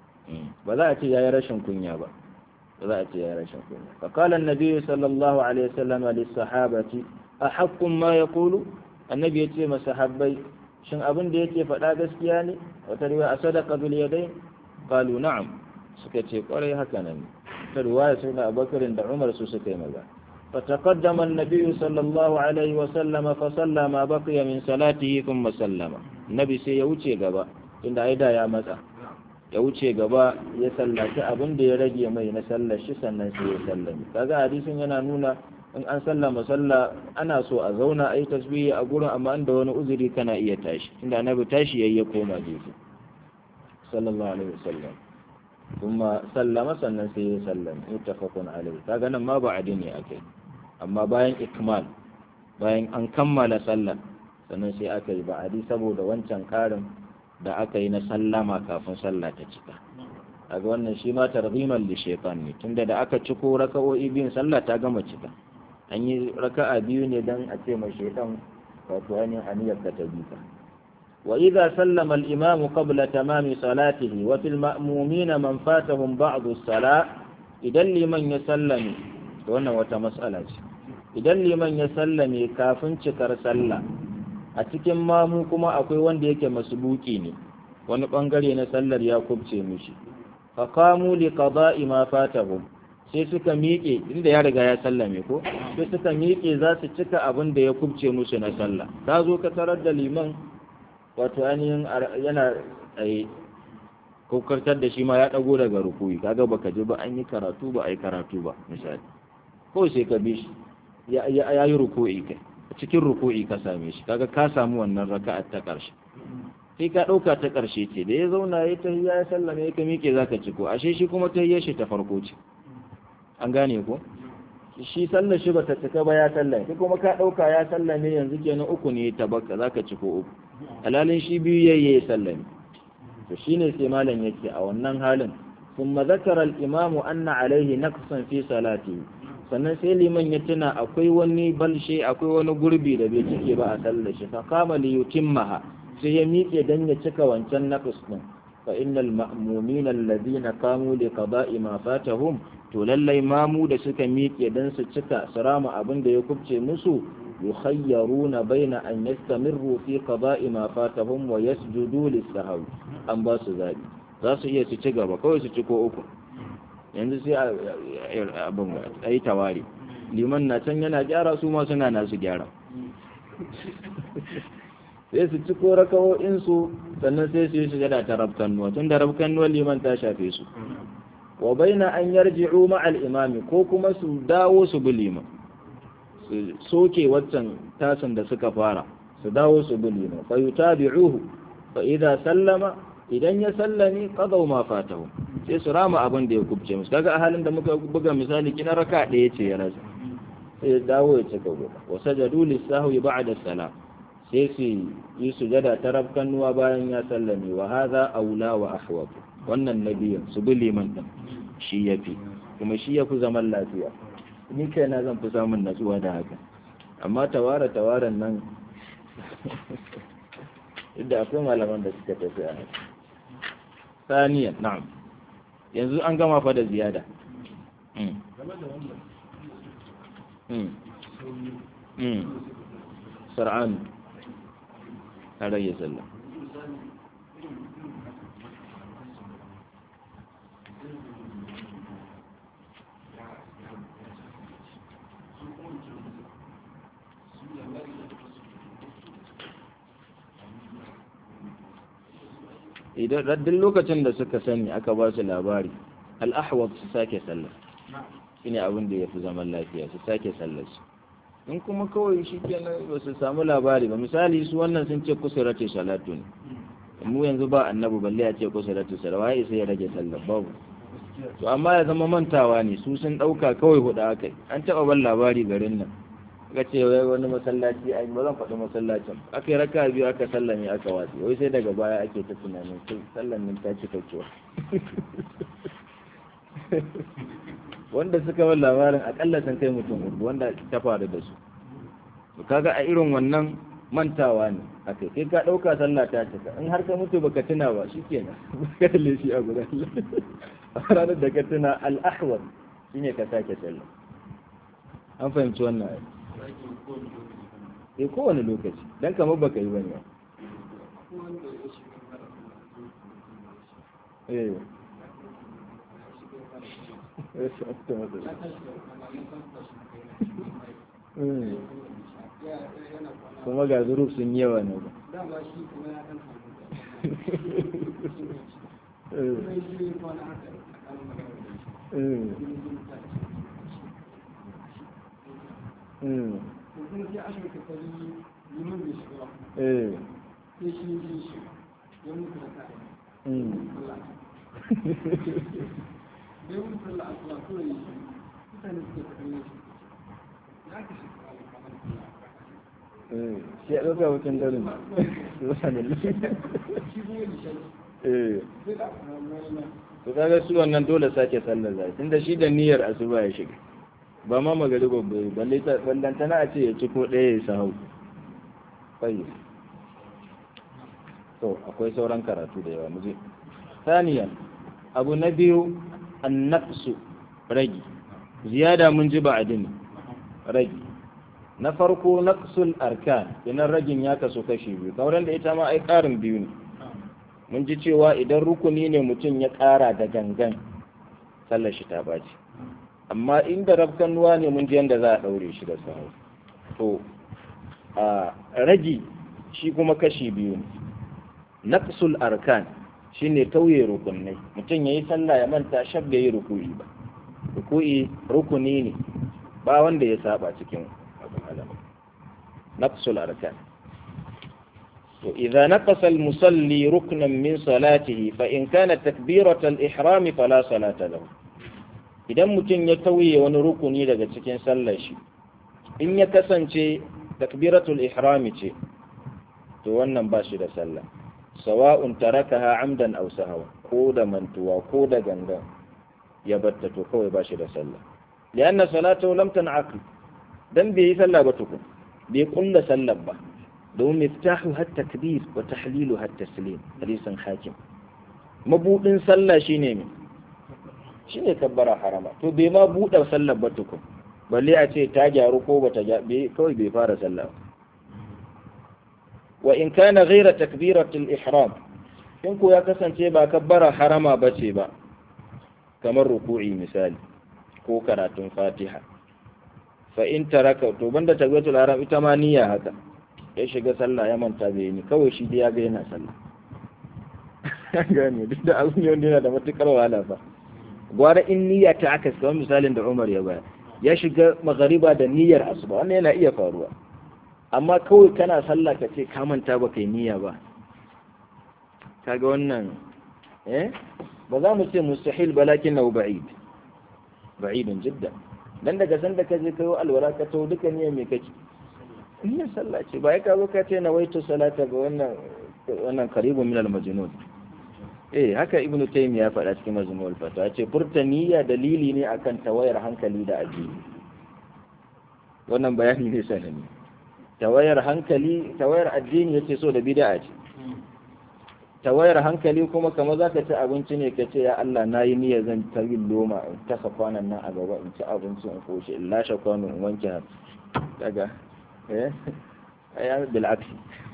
ba za a ce yayi rashin kunya ba ba za a ce yayi rashin kunya fa qala an-nabi sallallahu alaihi wasallam lis sahabati ahaqqum ma yaqulu annabi ya ce masahabbai shin abin da yake faɗa gaskiya ne wata riwaya a sadaka bil yadayn qalu na'am suka ce kwarai haka nan ta riwaya sai da Abubakar da Umar su suka yi maza فتقدم النبي صلى الله عليه وسلم فصلى ما بقي من صلاته ثم سلم النبي sai ya wuce gaba inda aida ya matsa ya wuce gaba ya sallaci abin da ya rage mai na sallar shi sannan sai ya sallami kaga hadisin yana nuna in an sallama sallah ana so a zauna a yi tasbihi a gurin amma inda wani uzuri kana iya tashi inda annabi tashi yayi ya koma gefe sallallahu alaihi wasallam kuma sallama sannan sai ya sallama muttafaqun alaihi kaga nan ma ba adini akai amma bayan ikmal bayan an kammala sallah sannan sai aka yi ba'adi saboda wancan karin da aka yi na sallama kafin sallah ta cika kaga wannan shi ma targhiman li shaytan ne tunda da aka ciko raka'o'i biyun sallah ta gama cika an yi raka'a biyu ne dan a ce ma shaytan wato ainihin aniyar ka ta bika wa idza sallama al-imam qabla tamami salatihi wa fil ma'mumina man fatahum ba'd as-salat idan liman ya sallame wannan wata mas'ala ce idan liman ya sallame kafin cikar sallah a cikin mamu kuma akwai wanda yake masbuki ne wani bangare na sallar ya kubce mishi faqamu li qada'i ma fatahum sai suka miƙe inda ya riga ya sallame ko sai suka miƙe za su cika abin da ya kubce musu na sallah ka zo ka tarar da liman wato ainihin yana tsaye ko kartar da shi ma ya dago daga rukuyi kaga baka ji ba an yi karatu ba a yi karatu ba misali ko sai ka bi shi ya yi ruku'i kai cikin ruku'i ka same shi kaga ka samu wannan raka'a ta ƙarshe sai ka ɗauka ta ƙarshe ce da ya zauna ya ta ya sallame ya ka miƙe za ka ciko ashe shi kuma ta shi ta farko ce an gane ko shi sallar shi bata cika ba ya sallame kai kuma ka ɗauka ya sallame yanzu kenan uku ne ta baka za ka ciko uku halalin shi biyu yayi ya sallame to shine sai malam yake a wannan halin ثم ذكر الإمام أن عليه نقصا في صلاته sannan sai liman ya tuna akwai wani balshe akwai wani gurbi da bai cike ba a sallar shi fa kama li yutimmaha sai ya miƙe dan ya cika wancan naqs din fa innal ma'mumina alladhina qamu li qada'i ma fatahum to lallai mamu da suka miƙe dan su cika su rama abin da ya kubce musu yukhayyaruna baina an yastamirru fi qada'i ma fatahum wa yasjudu lis-sahwi an ba su zabi za su iya su ci gaba kawai su ci ko uku yanzu sai abin a yi tawari liman na can yana gyara su ma suna nasu gyara sai su ci ko rakawo'insu sannan sai su yi su gada ta rabkannuwa tun da rabkannuwa liman ta shafe su wa baina an yarji'u ma'al imami ko kuma su dawo su bi liman su soke waccan tasin da suka fara su dawo su bi liman fa yutabi'uhu fa idza sallama idan ya sallame qadaw ma fatahu sai su rama abin da ya kubce musu kaga a halin da muka buga misali kina raka ɗaya ce ya rasa sai ya dawo ya cika gaba wa sajadu lisahwi ba'da salam sai su yi sujada ta rabkanuwa bayan ya sallame wa hadha aula wa ahwab wannan nabiyin su bi liman din shi yafi kuma shi yafi zaman lafiya ni kaina zan fi samun natsuwa da haka amma tawara tawaran nan inda akwai malaman da suka tafi a haka ثانيا نعم yanzu an gama fa da ziyada sar'an a rage sallah idan duk lokacin da suka sani aka ba su labari al'ahwar su sake sallar shi ne abin da ya fi zaman lafiya su sake sallar su in kuma kawai shi kenan ba su samu labari ba misali su wannan sun ce kusurati salatu ne mu yanzu ba annabi balle a ce kusurati salatu waye sai ya rage sallar babu to amma ya zama mantawa ne su sun dauka kawai hudu akai an taba ban labari garin nan aka ce wai wani masallaci ai ba zan faɗi masallacin aka yi raka biyu aka sallame aka watsi wai sai daga baya ake ta tunanin sai sallan nan ta cika cewa wanda suka bar labarin akalla sun kai mutum hudu wanda ta faru da su to kaga a irin wannan mantawa ne akai kai ka dauka sallah ta cika in har ka mutu baka tuna ba shikenan ka kalle shi a gudan a ranar da ka tuna al-ahwal shine ka sake sallah an fahimci wannan ai eh kowane lokaci dan kamar baka yi bane eh kuma ga zuruf sun yi yawa ne ba dama shi kuma ya ɗan kuma shi ne kwana haka a kan magana da shi to kuma sai aka yi kokari liman bai shiga ba sai shi ne shi ya mutu da kai Allah ya mutu sallah asuba ko yi shi mutane suke kallon shi ya ka shi shi ya ɗauka mutum darin shi kuma yi shi eh sai da mai to kaga su wannan dole sake sallar zai tunda shi da niyyar asuba ya shiga ba ma magari gobe balle ta ballantana a ce ya ci ko ɗaya ya sahau fayi to akwai sauran karatu da yawa muje saniyan abu na biyu annaqsu ragi ziyada mun ji ba'adin ragi na farko naqsul arkan idan ragin ya kaso kashi biyu kauran da ita ma ai ƙarin biyu ne mun ji cewa idan rukuni ne mutum ya ƙara da gangan sallar shi ta baci amma inda rafkanuwa ne mun ji yadda za a ɗaure shi da sahu to a ragi shi kuma kashi biyu ne naqsul arkan shine tauye rukunai mutum yayi sallah ya manta shab da yi ruku'i ba ruku'i rukuni ne ba wanda ya saba cikin abin alama naqsul arkan وإذا نقص المصلي ركنا من صلاته فإن كانت تكبيرة الإحرام فلا صلاة له idan mutum ya tauye wani rukuni daga cikin sallar shi in ya kasance takbiratul ihrami ce to wannan ba shi da sallah sawa'un tarakaha amdan aw sahawa ko da mantuwa ko da gangan ya batta to kawai ba shi da sallah lianna salatu lam tan'aqid dan bai yi sallah ba tukun bai kulla sallar ba domin miftahu har takbir wa tahlilu har taslim hadisin hakim mabudin sallah shine me shine kabbara harama to bai ma buɗe sallar ba tukun balle a ce ta gyaru ko bata gyaru kawai bai fara sallah wa in kana ghaira takbiratul ihram in ko ya kasance ba kabbara harama bace ba kamar ruku'i misali ko karatun fatiha fa in taraka to banda takbiratul ihram ita ma niyya haka ya shiga sallah ya manta bai ni kawai shi dai ya ga yana sallah gane duk da abin ne wanda yana da matukar wahala fa gwara in niyya ta aka kamar misalin da Umar ya bayar ya shiga magariba da niyyar asuba wannan yana iya faruwa amma kawai kana sallah ka ce ka manta ba kai niyya ba kaga wannan eh ba za mu ce mustahil balakin na ba'id ba'idun jiddan dan daga san da ka je kayo alwala ka to duka niyyar me kake niyyar sallah ce ba ya ka zo ka ce na waitu salata ga wannan wannan qaribun min al-majnun eh haka ibnu taymiya ya faɗa cikin majmu'ul fatwa ya ce furta niyya dalili ne akan tawayar hankali da addini wannan bayani ne sanani tawayar hankali tawayar addini yace so da bid'a ce tawayar hankali kuma kamar zaka ci abinci ne ka ce ya Allah nayi niyya zan ta yin loma in kasa kwanan nan a gaba in ci abinci in koshi in lashe kwano in wanke hannu daga eh ayyar bil aksi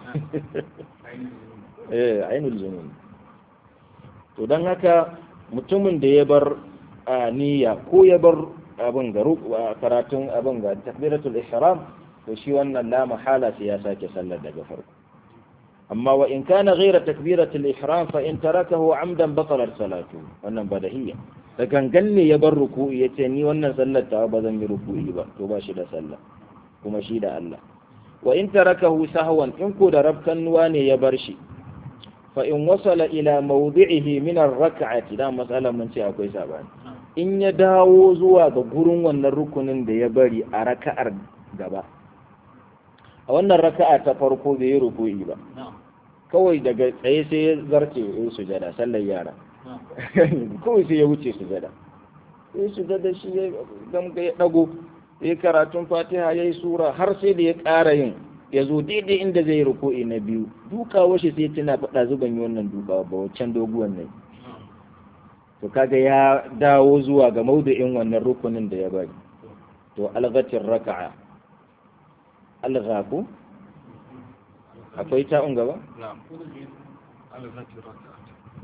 eh ainul junun to don haka mutumin da ya bar niyya ko ya bar abin ga karatun abin ga takbiratul ihram to shi wannan la mahala sai ya sake sallar daga farko amma wa in kana ghayra takbiratul ihram fa in tarakahu amdan batalat salatu wannan badahiyya da gangan ne ya bar ruku'i yace ni wannan sallar ta ba zan yi ruku'i ba to ba shi da sallah kuma shi da Allah wa in tarakahu sahwan in ko da rabkan ne ya bar shi فإن وصل إلى موضعه من الركعة da matsalar mun ce akwai sabani in ya dawo zuwa ga gurin wannan rukunin da ya bari a raka'ar gaba a wannan raka'a ta farko bai yi ruku'i ba kawai daga tsaye sai ya zarce ya sujada sallar yara kawai sai ya wuce sujada ya sujada shi ya gamga ya dago ya karatun fatiha ya yi sura har sai da ya ƙara yin ya zo daidai inda zai yi ruku'i na biyu dukawa shi sai tana faɗa zuban yi wannan dukawa ba waccan doguwan nan to kaga ya dawo zuwa ga maudu'in wannan rukunin da ya bari to algatin raka'a alghaku akwai ta'un gaba نعم ألغت الركعة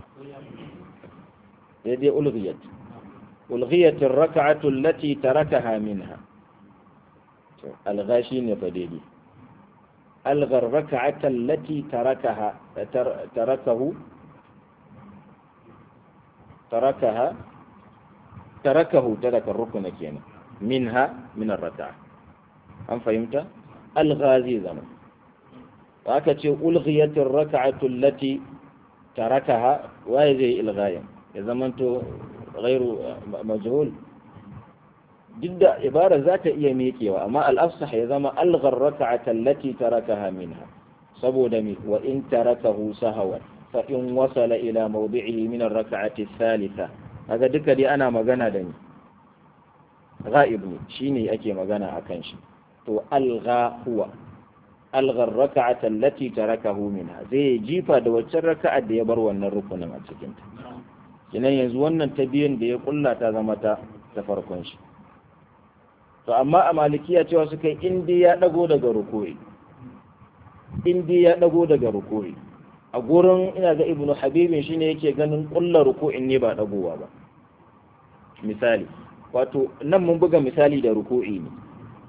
daidai ulghiyat ulghiyat ar-rak'atu allati tarakaha minha to algha shine fa daidai algha ar-rak'ata allati tarakaha tarakahu tarakaha tarakahu taraka rukuna kenan minha min ar-rak'a an fahimta algha zai zama aka ce ulghiyat ar-rak'atu allati tarakaha waye zai ilghayin ya zamanto ghairu majhul duk da ibara za ta iya miƙewa amma al'afsah ya zama alghar raka'ata allati tarakaha minha saboda mi wa in tarakahu sahawan fa in wasala ila mawdi'ihi min ar-raka'ati thalitha kaga duka dai ana magana da ni ghaib ne shine ake magana akan shi to algha huwa alghar raka'ata allati tarakahu minha zai jifa da waccan raka'ar da ya bar wannan rukunin a cikin ta kinan yanzu wannan ta biyun da ya kulla ta zama ta ta farkon shi to amma a malikiya cewa suka yi indi ya dago daga ruku'i indi ya dago daga ruku'i a gurin ina ga ibnu habibin shine yake ganin kulla ruku'in ne ba dagowa ba misali wato nan mun buga misali da ruku'i ne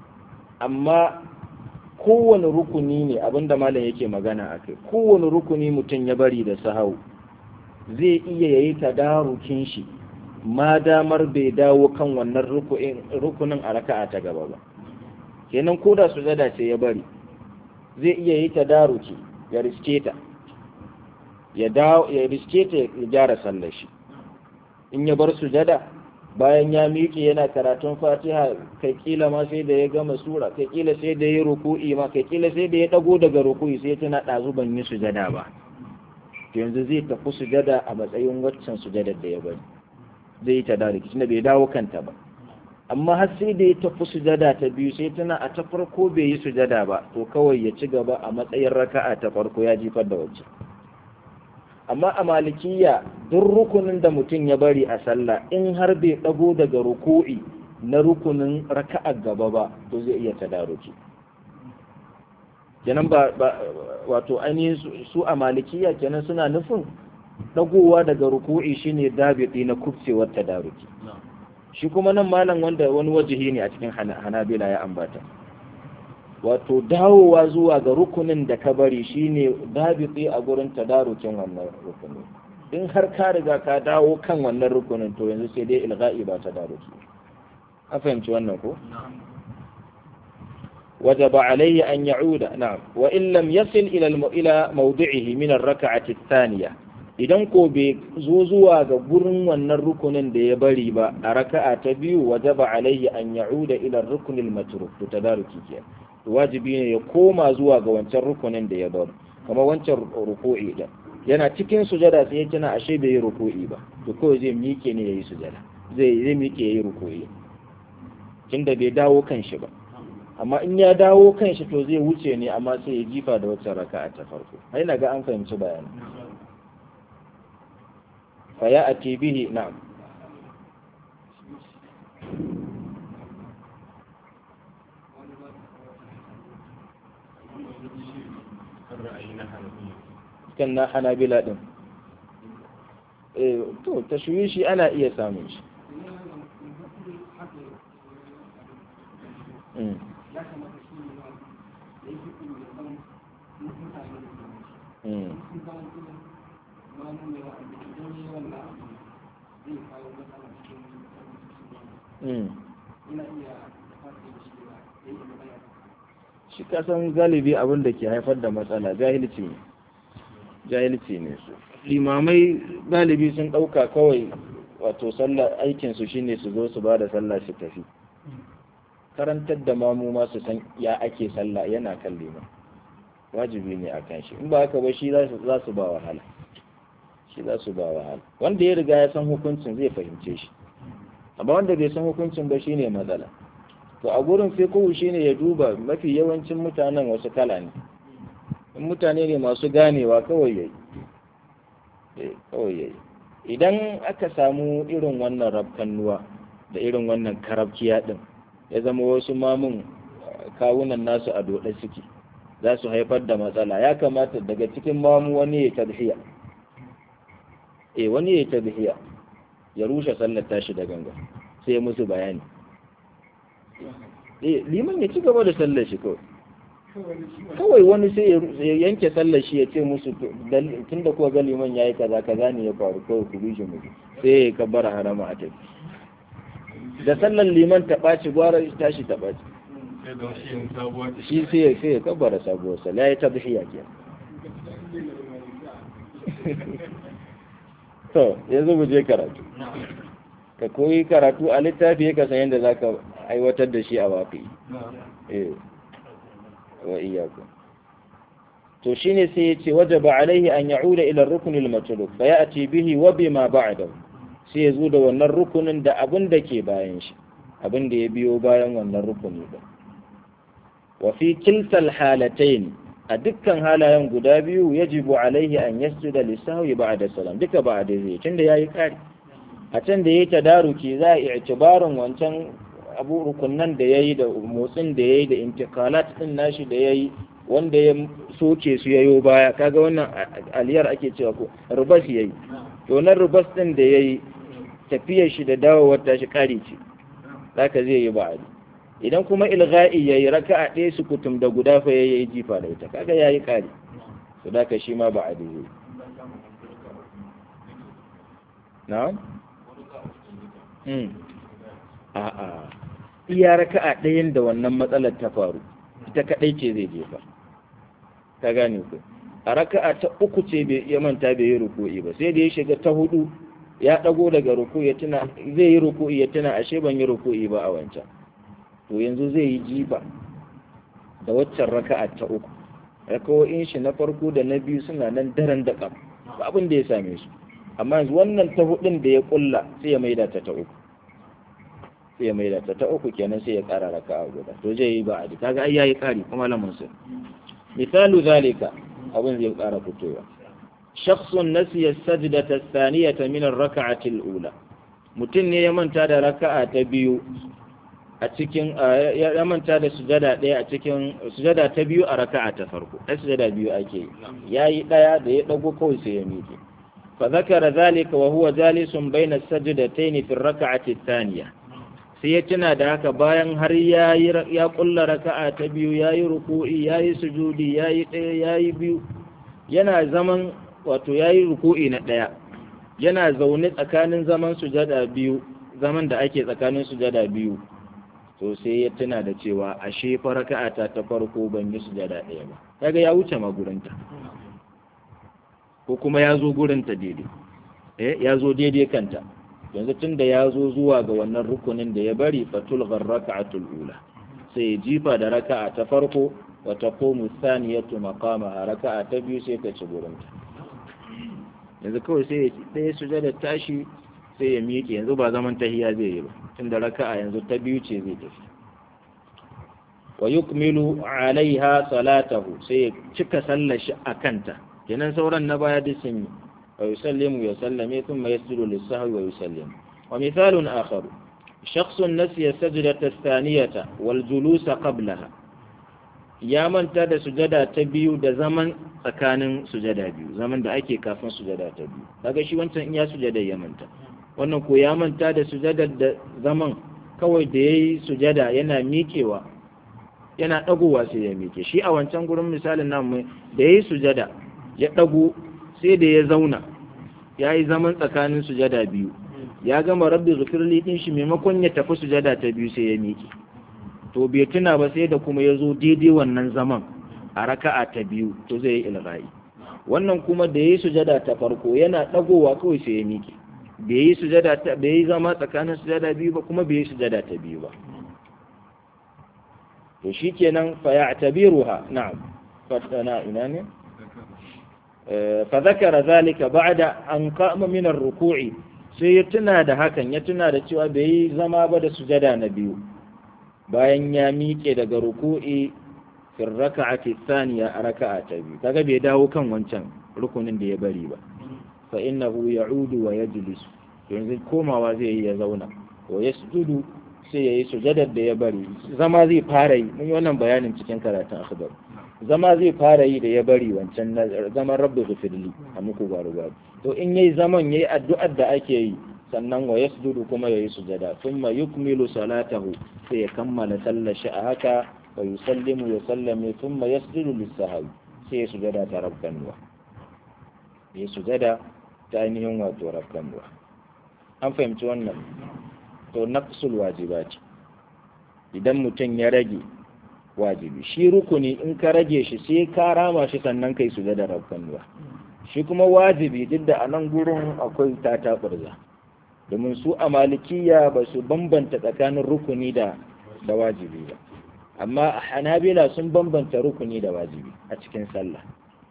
amma kowane rukuni ne abinda malam yake magana akai kowane rukuni mutum ya bari da sahau zai iya yayi tadarukin shi ma damar bai dawo kan wannan rukunin a raka'a ta gaba ba kenan ko da sujada ce ya bari zai iya yi tadaruki ya riske ta ya dawo ya riske ta ya gyara sallar shi in ya bar sujada bayan ya miƙe yana karatun fatiha kai kila ma sai da ya gama sura kai kila sai da ya ruku'i ma kai kila sai da ya dago daga ruku'i sai tana ɗazu ban yi sujada ba yanzu zai tafi sujada a matsayin waccan sujadar da ya bari zai yi ta da rikici da bai dawo kanta ba amma har sai da ya tafi sujada ta biyu sai tana a ta farko bai yi sujada ba to kawai ya ci gaba a matsayin raka'a ta farko ya jifar da wacce amma a malikiya duk rukunin da mutum ya bari a sallah in har bai dago daga ruku'i na rukunin raka'a gaba ba to zai iya tadaruki kenan ba wato ainihin su a malikiya kenan suna nufin dagowa daga ruku'i shine dabiti na kubcewar tadaruki shi kuma nan malam wanda wani wajihi ne a cikin hanabila ya ambata wato dawowa zuwa ga rukunin da ka bari shine dabiti a gurin tadarukin wannan rukunin in har ka riga ka dawo kan wannan rukunin to yanzu sai dai ilga'i ba tadaruki a fahimci wannan ko وجب عليه أن يعود نعم وإن لم يصل إلى الم... إلى موضعه من الركعة الثانية idan ko bai zo zuwa ga gurin wannan rukunin da ya bari ba a raka'a ta biyu wajaba alaihi an ya'uda ila rukunil matruk to tadaruki ke wajibi ne ya koma zuwa ga wancan rukunin da ya bari kamar wancan ruku'i da yana cikin sujada sai ya tuna ashe bai yi ruku'i ba to kawai zai miƙe ne yayi sujada zai zai miƙe yayi ruku'i tunda bai dawo kan shi ba amma in ya dawo kan shi to zai wuce ne amma sai ya jifa da wacce raka'a ta farko ai na ga an fahimci bayani fa ya ati bihi na'am kan na hanabila din eh to tashwishi ana iya samun shi ya kamata shi ne ma da yake kuma da san mutane da kuma Mm. sun zama kuma ma nuna wa da idan yi wannan abu zai kawo matsala cikin Mm. ina iya fata da shi da ya yi magana shi kasan galibi abin da ke haifar da matsala jahilci ne jahilci ne su limamai galibi sun ɗauka kawai wato sallah aikinsu shine su zo su ba da sallah su tafi karantar da mamu ma su san ya ake sallah yana kan liman wajibi ne a kan shi in ba haka ba shi za su- za su ba wahala shi za su ba wahala wanda ya riga ya san hukuncin zai fahimce shi amma wanda bai san hukuncin ba shine matsala to a gurin fiqhu shine ya duba mafi yawancin mutanen wasu kala ne in mutane ne masu ganewa kawai yayi kawai yayi idan aka samu irin wannan rabkannuwa da irin wannan karabkiya din ya zama wasu mamun kawunan nasu a dode suke za su haifar da matsala ya kamata daga cikin mamu wani ya tadhiya eh wani ya tadhiya ya rushe sallar tashi da ganga sai ya musu bayani eh liman ya ci gaba da sallar shi kawai kawai wani sai ya yanke sallar shi ya ce musu tun da kuwa ga liman ya yi kaza kaza ne ya faru kawai ku bi shi mu sai ya kabbara harama a tafi da sallar liman ta ɓaci gwara tashi ta ɓaci shi sai ya sai ya kabbara sabuwar sallah ya tabi shi yake to yanzu mu je karatu ka koyi karatu a littafi ka san yadda za ka aiwatar da shi a waƙi eh wa iyyakum to shine sai yace wajaba alaihi an ya'uda ila ar-rukn al-matlub fa ya'ti bihi wa bima ba'dahu sai ya zo da wannan rukunin da abin da ke bayan shi abin da ya biyo bayan wannan rukuni din wa fi kiltal halatayn a dukkan halayen guda biyu yajibu alaihi an yasjuda lisahwi ba'da salam duka ba'da zai tunda yayi kari a can da yayi tadaruki za a i'tibarin wancan abu rukunnan da yayi da motsin da yayi da intikalat din nashi da yayi wanda ya soke su yayo baya kaga wannan aliyar ake cewa ko rubas yayi to nan rubas din da yayi tafiyar shi da dawowar tashi kari ce zaka zai yi ba'adi idan kuma ilga'i yayi raka'a ɗaya su kutum da guda fa yayi jifa da ita kaga yayi kari to zaka shi ma ba'adi zai na'am a'a iya raka'a ɗayan da wannan matsalar ta faru ita kaɗai ce zai jefa ta gane ku a raka'a ta uku ce bai ya manta bai yi ruku'i ba sai da ya shiga ta hudu ya ɗago daga ruku'i ya tuna zai yi ruku'i ya tuna ashe ban yi ruku'i ba a wancan to yanzu zai yi jifa da waccan raka'a ta uku raka'o'in shi na farko da na biyu suna nan daren da ƙam ba abin da ya same su amma yanzu wannan ta hudun da ya kulla sai ya maida ta ta uku sai ya maida ta ta uku kenan sai ya ƙara raka'a guda to zai yi ba'adi kaga ai yayi ƙari kuma lamun sai misalu zalika abin zai ƙara fitowa shakhsun nasiya sajdata thaniyata min ar-rak'ati al-ula mutum ne ya manta da raka'a ta biyu a cikin ya manta da sujada ɗaya a cikin sujada ta biyu a raka'a ta farko ai sujada biyu ake yi yayi ɗaya da ya dago kawai sai ya miƙe fa zakara zalika wa huwa jalisun bayna as-sajdatayn fi ar-rak'ati ath-thaniya sai ya tuna da haka bayan har ya ya kulla raka'a ta biyu yayi ruku'i yayi sujudi yayi ɗaya yayi biyu yana zaman wato yayi ruku'i na ɗaya yana zaune tsakanin zaman sujada biyu zaman da ake tsakanin sujada biyu to sai ya tuna da cewa ashe fa raka'ata ta farko ban yi sujada ɗaya ba kaga ya wuce ma gurinta ko kuma ya zo gurinta daidai eh ya zo daidai kanta yanzu tunda ya zo zuwa ga wannan rukunin da ya bari fatul raka'atul ula sai ya jifa da raka'a ta farko wa taqumu thaniyatu maqamaha raka'a ta biyu sai ta ci gurinta yanzu kawai sai ya ɗaya sujada tashi sai ya miƙe yanzu ba zaman tahiya zai yi ba tunda raka'a yanzu ta biyu ce zai tafi wa yukmilu alaiha salatahu sai ya cika sallar shi a kanta kenan sauran na baya duk sun yi wa yusallimu ya sallame thumma yasjudu lis-sahwi wa yusallimu wa mithalun akhar shakhsun nasiya sajdata ath-thaniyata wal julusa qablaha ya manta da sujada ta biyu da zaman tsakanin sujada biyu zaman da ake kafin sujada ta biyu kaga shi wancan in ya sujada ya manta wannan ko ya manta da sujada da zaman kawai da yayi sujada yana miƙewa yana dagowa sai ya miƙe shi a wancan gurin misalin nan da yayi sujada ya dago sai da ya zauna yayi zaman tsakanin sujada biyu ya gama rabbi zikirli din shi maimakon ya tafi sujada ta biyu sai ya miƙe to bai tuna ba sai da kuma ya zo daidai wannan zaman a raka'a ta biyu to zai yi ilgha'i wannan kuma da yayi sujada ta farko yana dagowa kawai sai ya miƙe bai yi sujada ta bai yi zama tsakanin sujada biyu ba kuma bai yi sujada ta biyu ba to shikenan fa ya'tabiruha na'am fatana ina ne fa zakara zalika ba'da an qama min ar-ruku'i sai ya tuna da hakan ya tuna da cewa bai yi zama ba da sujada na biyu bayan ya miƙe daga ruku'i fil raka'ati thaniya a raka'a ta biyu kaga bai dawo kan wancan rukunin da ya bari ba fa innahu ya'udu wa yajlis yanzu komawa zai yi ya zauna wa yasjudu sai yayi sujadar da ya bari zama zai fara yi mun yi wannan bayanin cikin karatun akhbar zama zai fara yi da ya bari wancan zaman rabbi ghfirli a muku gwaru gwaru to in yayi zaman yayi addu'ar da ake yi sannan wa yasjudu kuma yayi sujada thumma yukmilu salatahu sai ya kammala sallar shi a haka wa yusallimu ya sallame thumma yasjudu lis-sahwi sai ya sujada ta rabbanwa ya sujada ta ainihin wato rabbanwa an fahimci wannan to naqsul wajibati idan mutum ya rage wajibi shi rukuni in ka rage shi sai ka rama shi sannan kai sujada rabbanwa shi kuma wajibi duk da a nan gurin akwai tataɓarza domin su a malikiya ba su bambanta tsakanin rukuni da da wajibi ba amma a hanabila sun bambanta rukuni da wajibi a cikin sallah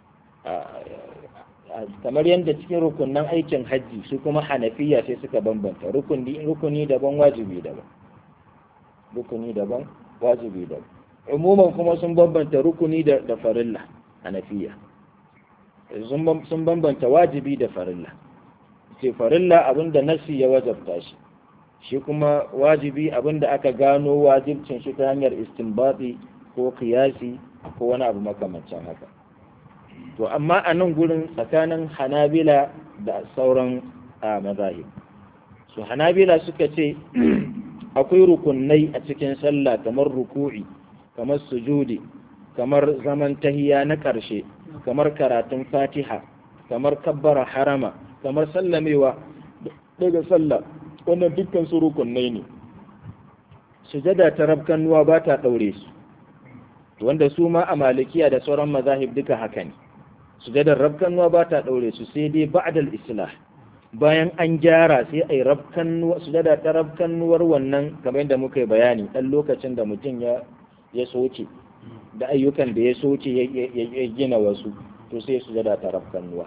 kamar yadda cikin rukunan aikin hajji su kuma hanafiya sai suka bambanta rukuni rukuni daban wajibi daban rukuni daban wajibi daban umuman kuma sun bambanta rukuni da da farilla hanafiya sun bambanta wajibi da farilla ce farilla abinda nasi ya wajabta shi shi kuma wajibi abinda aka gano wajibcin shi ta hanyar istinbati ko kiyasi ko wani abu makamancin haka to amma a nan gurin tsakanin hanabila da sauran a mazahib su hanabila suka ce akwai rukunai a cikin sallah kamar ruku'i kamar sujudi kamar zaman tahiya na ƙarshe kamar karatun fatiha kamar kabbara harama kamar sallamewa daga sallah wannan dukkan su rukunai ne sujada ta rabkanuwa ba ta ɗaure su wanda su ma a malikiya da sauran mazahib duka haka ne sujadar rabkanuwa ba ta ɗaure su sai dai ba'dal islah bayan an gyara sai a yi rabkanuwa sujada ta rabkanuwar wannan kamar yadda muka yi bayani ɗan lokacin da mutum ya ya soce da ayyukan da ya soce ya gina wasu to sai sujada ta rabkanuwa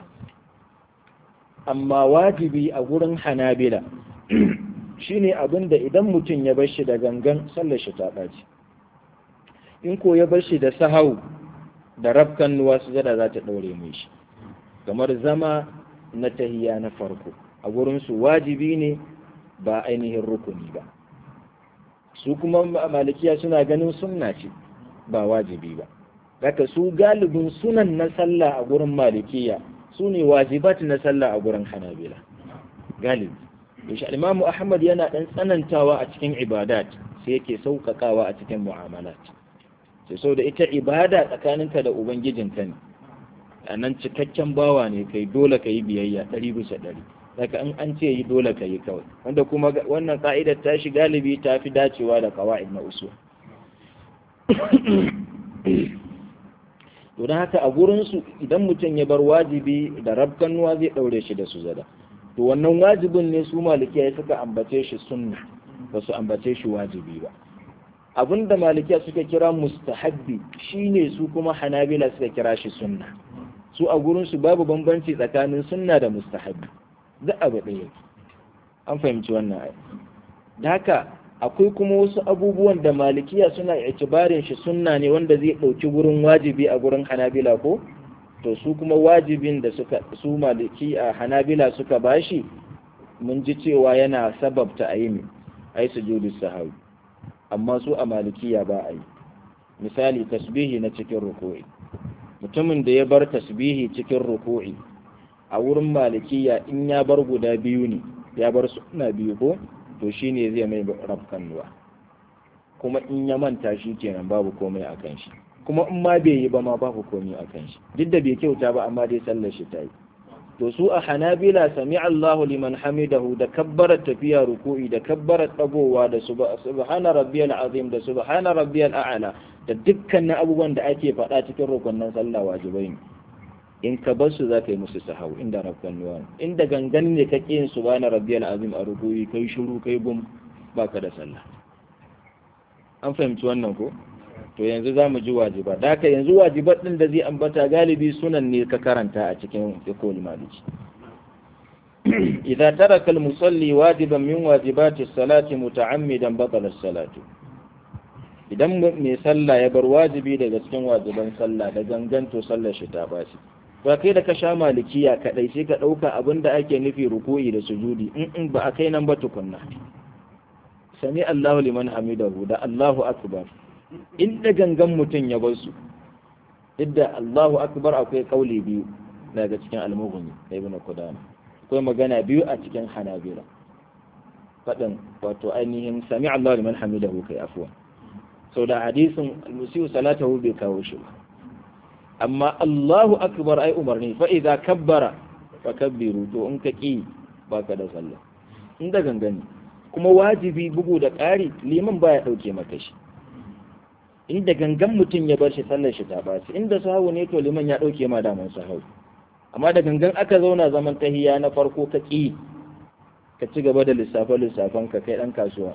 amma wajibi a gurin hanabila shine abin da idan mutum ya bar shi da gangan sallar shi ta ɓaci in ko ya bar shi da sahau da rafkan nuwa sujada za ta ɗaure mai shi kamar zama na tahiya na farko a gurinsu wajibi ne ba ainihin rukuni ba su kuma malikiya suna ganin sunna ce ba wajibi ba daga su galibin sunan na sallah a gurin malikiya su ne wajibat na sallah a gurin hanabila galibi yashi imamu ahmad yana ɗan tsanantawa a cikin ibadat sai yake sauƙaƙawa a cikin mu'amalat sai sau da ita ibada tsakaninka da ubangijinka ne a nan cikakken bawa ne kai dole ka yi biyayya ɗari bisa ɗari daga in an ce yi dole ka yi kawai wanda kuma wannan ka'idar ta shi galibi ta fi dacewa da kawa'id na usul to don haka a gurinsu idan mutum ya bar wajibi da rabkanuwa zai ɗaure shi da sujada to wannan wajibin ne su malikiya suka ambace shi sunna ba su ambace shi wajibi ba abinda malikiya suka kira mustahabbi shine su kuma hanabila suka kira shi sunna su a gurinsu babu bambanci tsakanin sunna da mustahabbi duk abu ɗaya an fahimci wannan ai da haka akwai kuma wasu abubuwan da malikiya suna itibarin shi sunna ne wanda zai ɗauki gurin wajibi a gurin hanabila ko to su kuma wajibin da suka su maliki a hanabila suka bashi mun ji cewa yana sababta a yi ne ai sujudu sahawi amma su a malikiya ba a yi misali tasbihi na cikin ruku'i mutumin da ya bar tasbihi cikin ruku'i a wurin malikiya in ya bar guda biyu ne ya bar suna biyu ko to shine zai mai rafkanuwa kuma in ya manta shi kenan babu komai a kan shi kuma in ma bai yi ba ma babu komai a kan shi duk da bai kyauta ba amma dai sallar shi ta yi to su a hanabila sami Allahu liman hamidahu da kabbarar tafiya ruku'i da kabbarar dagowa da subhana rabbiyal azim da subhana rabbiyal a'la da dukkanin abubuwan da ake faɗa cikin rukunnan sallah wajibai ne in ka bar su za ka yi musu sahau inda rabban nuwa inda gangan ne ka yin subhana rabbiyal azim a ruku'i kai shiru kai gum baka da sallah an fahimci wannan ko to yanzu za mu ji wajiba da haka yanzu wajibat ɗin da zai ambata galibi sunan ne ka karanta a cikin fiqhul maliki idza taraka al-musalli wajiban min wajibati as-salati muta'ammidan batala as-salatu idan mai sallah ya bar wajibi daga cikin wajiban sallah da gangan to sallar shi ta bashi ba kai da ka sha malikiya kadai sai ka dauka abinda ake nufi ruku'i da sujudi in in ba a kai nan ba tukunna sami Allahu liman hamidahu da Allahu akbar in da gangan mutum ya bar su idda Allahu akbar akwai kauli biyu daga cikin al-mughni ibn qudama akwai magana biyu a cikin hanabila fadin wato ainihin sami Allahu liman hamidahu kai afwa sau da hadisin al-musiu salatahu bai kawo shi ba amma Allahu akbar ai umarni fa idza kabbara fa kabbiru to in ka ki baka da sallah in da gangani kuma wajibi bugu da ƙari liman baya dauke maka shi inda gangan mutum ya bar shi sallar shi ta baci inda sahawu ne to liman ya dauke ma daman sahawu amma da gangan aka zauna zaman tahiya na farko ka ki ka ci gaba da lissafe lissafan ka kai dan kasuwa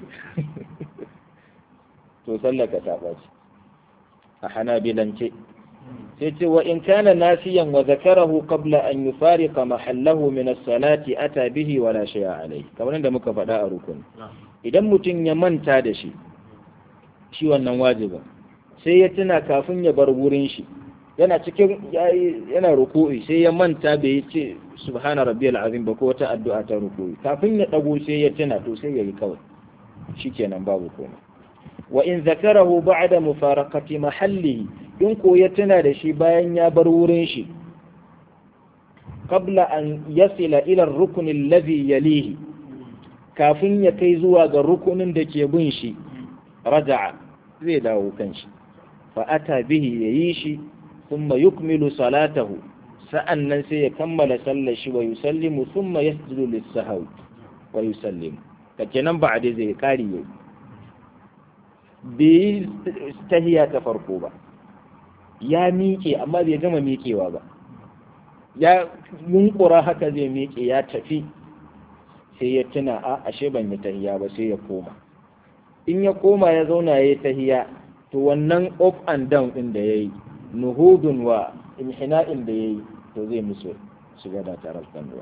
to sallar ka ta baci a hanabilance sai ce wa in kana nasiyan wa zakarahu qabla an yufariqa mahallahu min as-salati ata bihi wala shay'a alayhi kamar yadda muka faɗa a rukuni idan mutum ya manta da shi shi wannan wajibin sai ya tuna kafin ya bar wurin shi yana cikin yana ruku'i sai ya manta bai yi ce subhana rabbiyal azim ba ko wata addu'a ta ruku'i kafin ya dago sai ya tuna to sai yayi kawai shikenan babu komai wa in zakarahu ba'da mufaraqati mahallihi in ko ya tuna da shi bayan ya bar wurin shi qabla an yasila ila ar-rukn alladhi yalihi kafin ya kai zuwa ga rukunin da ke bin shi raja'a zai dawo kan shi fa ata bihi yayi shi thumma yukmilu salatahu sa'annan sai ya kammala sallar shi wa yusallimu thumma yasjudu lis-sahwi wa yusallimu kake nan ba dai zai kari yau bai tahiya ta farko ba ya miƙe amma bai gama miƙewa ba ya yunkura haka zai miƙe ya tafi sai ya tuna a ashe ban yi tahiya ba sai ya koma in ya koma ya zauna ya yi tahiya to wannan up and down ɗin da ya yi nuhudun wa inhina'in da ya yi to zai musu shiga da tarar ruwa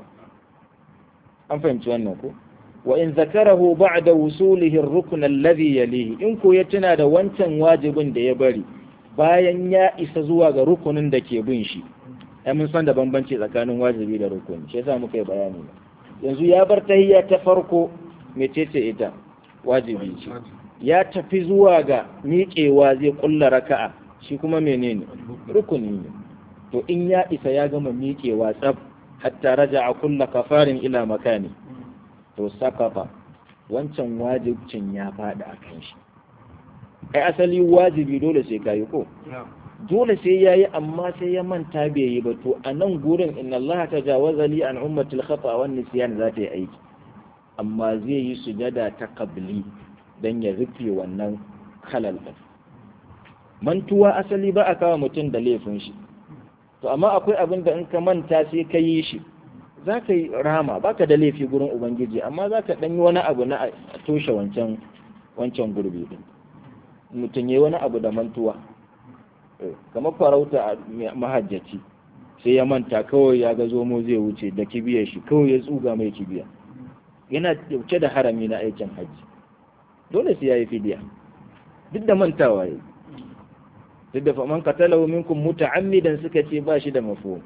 an fahimci wannan ko wa in zakarahu ba'da wusulihi ar-rukn alladhi yalihi in ko ya tuna da wancan wajibin da ya bari bayan ya isa zuwa ga rukunin da ke bin shi ai mun san da bambanci tsakanin wajibi da rukuni shi yasa muka yi bayani yanzu ya bar tahiyya ta farko mecece ita wajibi ce ya tafi zuwa ga miƙewa zai kulla raka'a shi kuma menene rukuni ne to in ya isa ya gama miƙewa tsab hatta raja'a kulla kafarin ila makani to sakafa wancan wajibcin ya faɗi a kan shi ai asali wajibi dole sai kayi ko dole sai yayi amma sai ya manta bai yi ba to a nan gurin inna Allah tajawaza li an ummatil khata wan nisyan za ta yi aiki amma zai yi sujada ta qabli dan ya rufe wannan halal din mantuwa asali ba a kawo mutum da laifin shi to amma akwai abin da in ka manta sai ka yi shi za ka yi rama ba ka da laifi gurin ubangiji amma za ka ɗan yi wani abu na a toshe wancan wancan gurbi din mutum ya wani abu da mantuwa kamar farauta a mahajjaci sai ya manta kawai ya ga zomo zai wuce da kibiyar shi kawai ya tsuga mai kibiya yana dauke da harami na aikin hajji dole sai ya yi fidiya duk da mantawa ya duk da faman katalahu minkum muta'ammidan suka ce ba shi da mafhum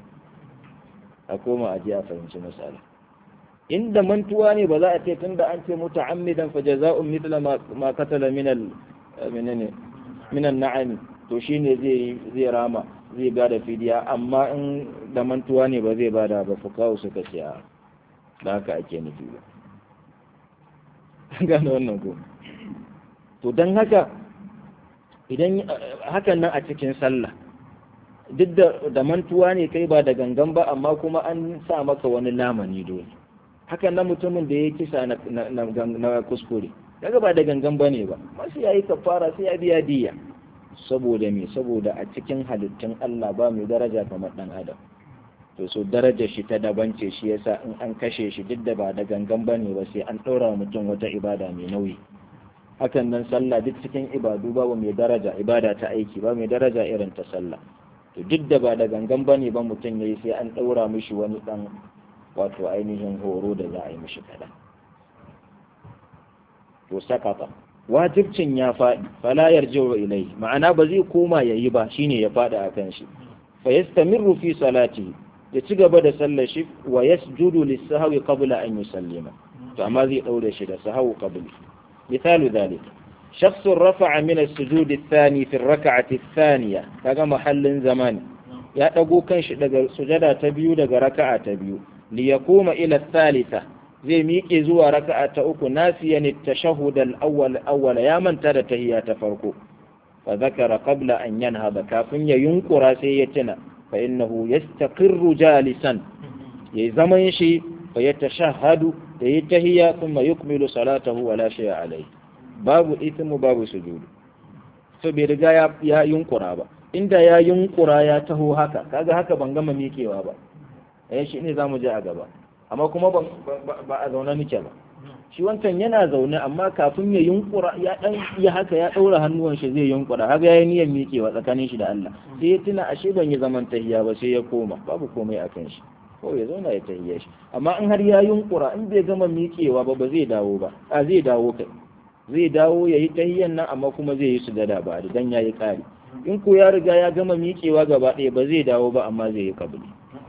a koma a ji a fahimci misali inda mantuwa ne ba za a ce tunda an ce muta'ammidan fa jaza'un mithla ma qatala min al menene min an to shine zai zai rama zai bada fidiya amma in da mantuwa ne ba zai bada ba fukawu suka ce a da haka ake nufi ba gane wannan ko to don haka idan hakan nan a cikin sallah duk da mantuwa ne kai ba da gangan ba amma kuma an sa maka wani lamani dole hakan nan mutumin da ya kisa na kuskure daga ba da gangan ba ne ba masu ya yi kafara sai ya biya diya saboda me saboda a cikin halittun Allah ba mai daraja kamar dan adam to so darajar shi ta daban ce shi yasa in an kashe shi duk da ba da gangan ba ne ba sai an ɗora mutum wata ibada mai nauyi hakan nan sallah duk cikin ibadu babu mai daraja ibada ta aiki ba mai daraja irin ta sallah to duk da ba da gangan bane ba mutum yayi sai an daura mishi wani dan wato ainihin horo da za a yi mishi kaɗan to sakata wajibcin ya faɗi fala yarji'u ilai ma'ana ba zai koma yayi ba shine ya faɗi akan shi fa yastamirru fi salati ya ci gaba da sallar shi wa yasjudu lis-sahwi qabla an yusallima to amma zai daure shi da sahwu qabli misalu dhalik شخص رفع من السجود الثاني في الركعة الثانية كما محل زمان يا دغو كانش daga sujada ta biyu daga raka'a ta biyu li yakuma ila thalitha zai miƙe zuwa raka'a ta uku nasiyan at-tashahhud al-awwal awwal ya manta da tahiyya ta farko fa zakara qabla an yanhada kafin ya yunkura sai ya tuna fa innahu yastaqirru jalisan yayi zaman shi fa yatashahhadu da yi tahiyya thumma yukmilu salatahu wa la shay'a alayhi babu ithmu babu sujudu to bai riga ya, ya yunkura ba inda ya yunkura ya taho haka kaga haka ban gama miƙewa ba eh shi ne zamu je a gaba amma kuma ba a zaune nake ba shi wancan yana zaune amma kafin ya yunkura ya dan ya haka ya daura hannuwan shi zai yunkura haka yayi niyyar miƙewa tsakanin shi da Allah sai ya tuna ashe ban yi zaman tahiyya ba sai ya koma babu komai akan shi ko ya zauna ya tahiyya shi amma in har ya yunkura in bai gama miƙewa ba ba zai dawo ba a zai dawo kai zai dawo ya yi tahiyyan nan amma kuma zai yi sujada ba dan ya yi ƙari in ko ya riga ya gama miƙewa gaba ɗaya ba zai dawo ba amma zai yi kabli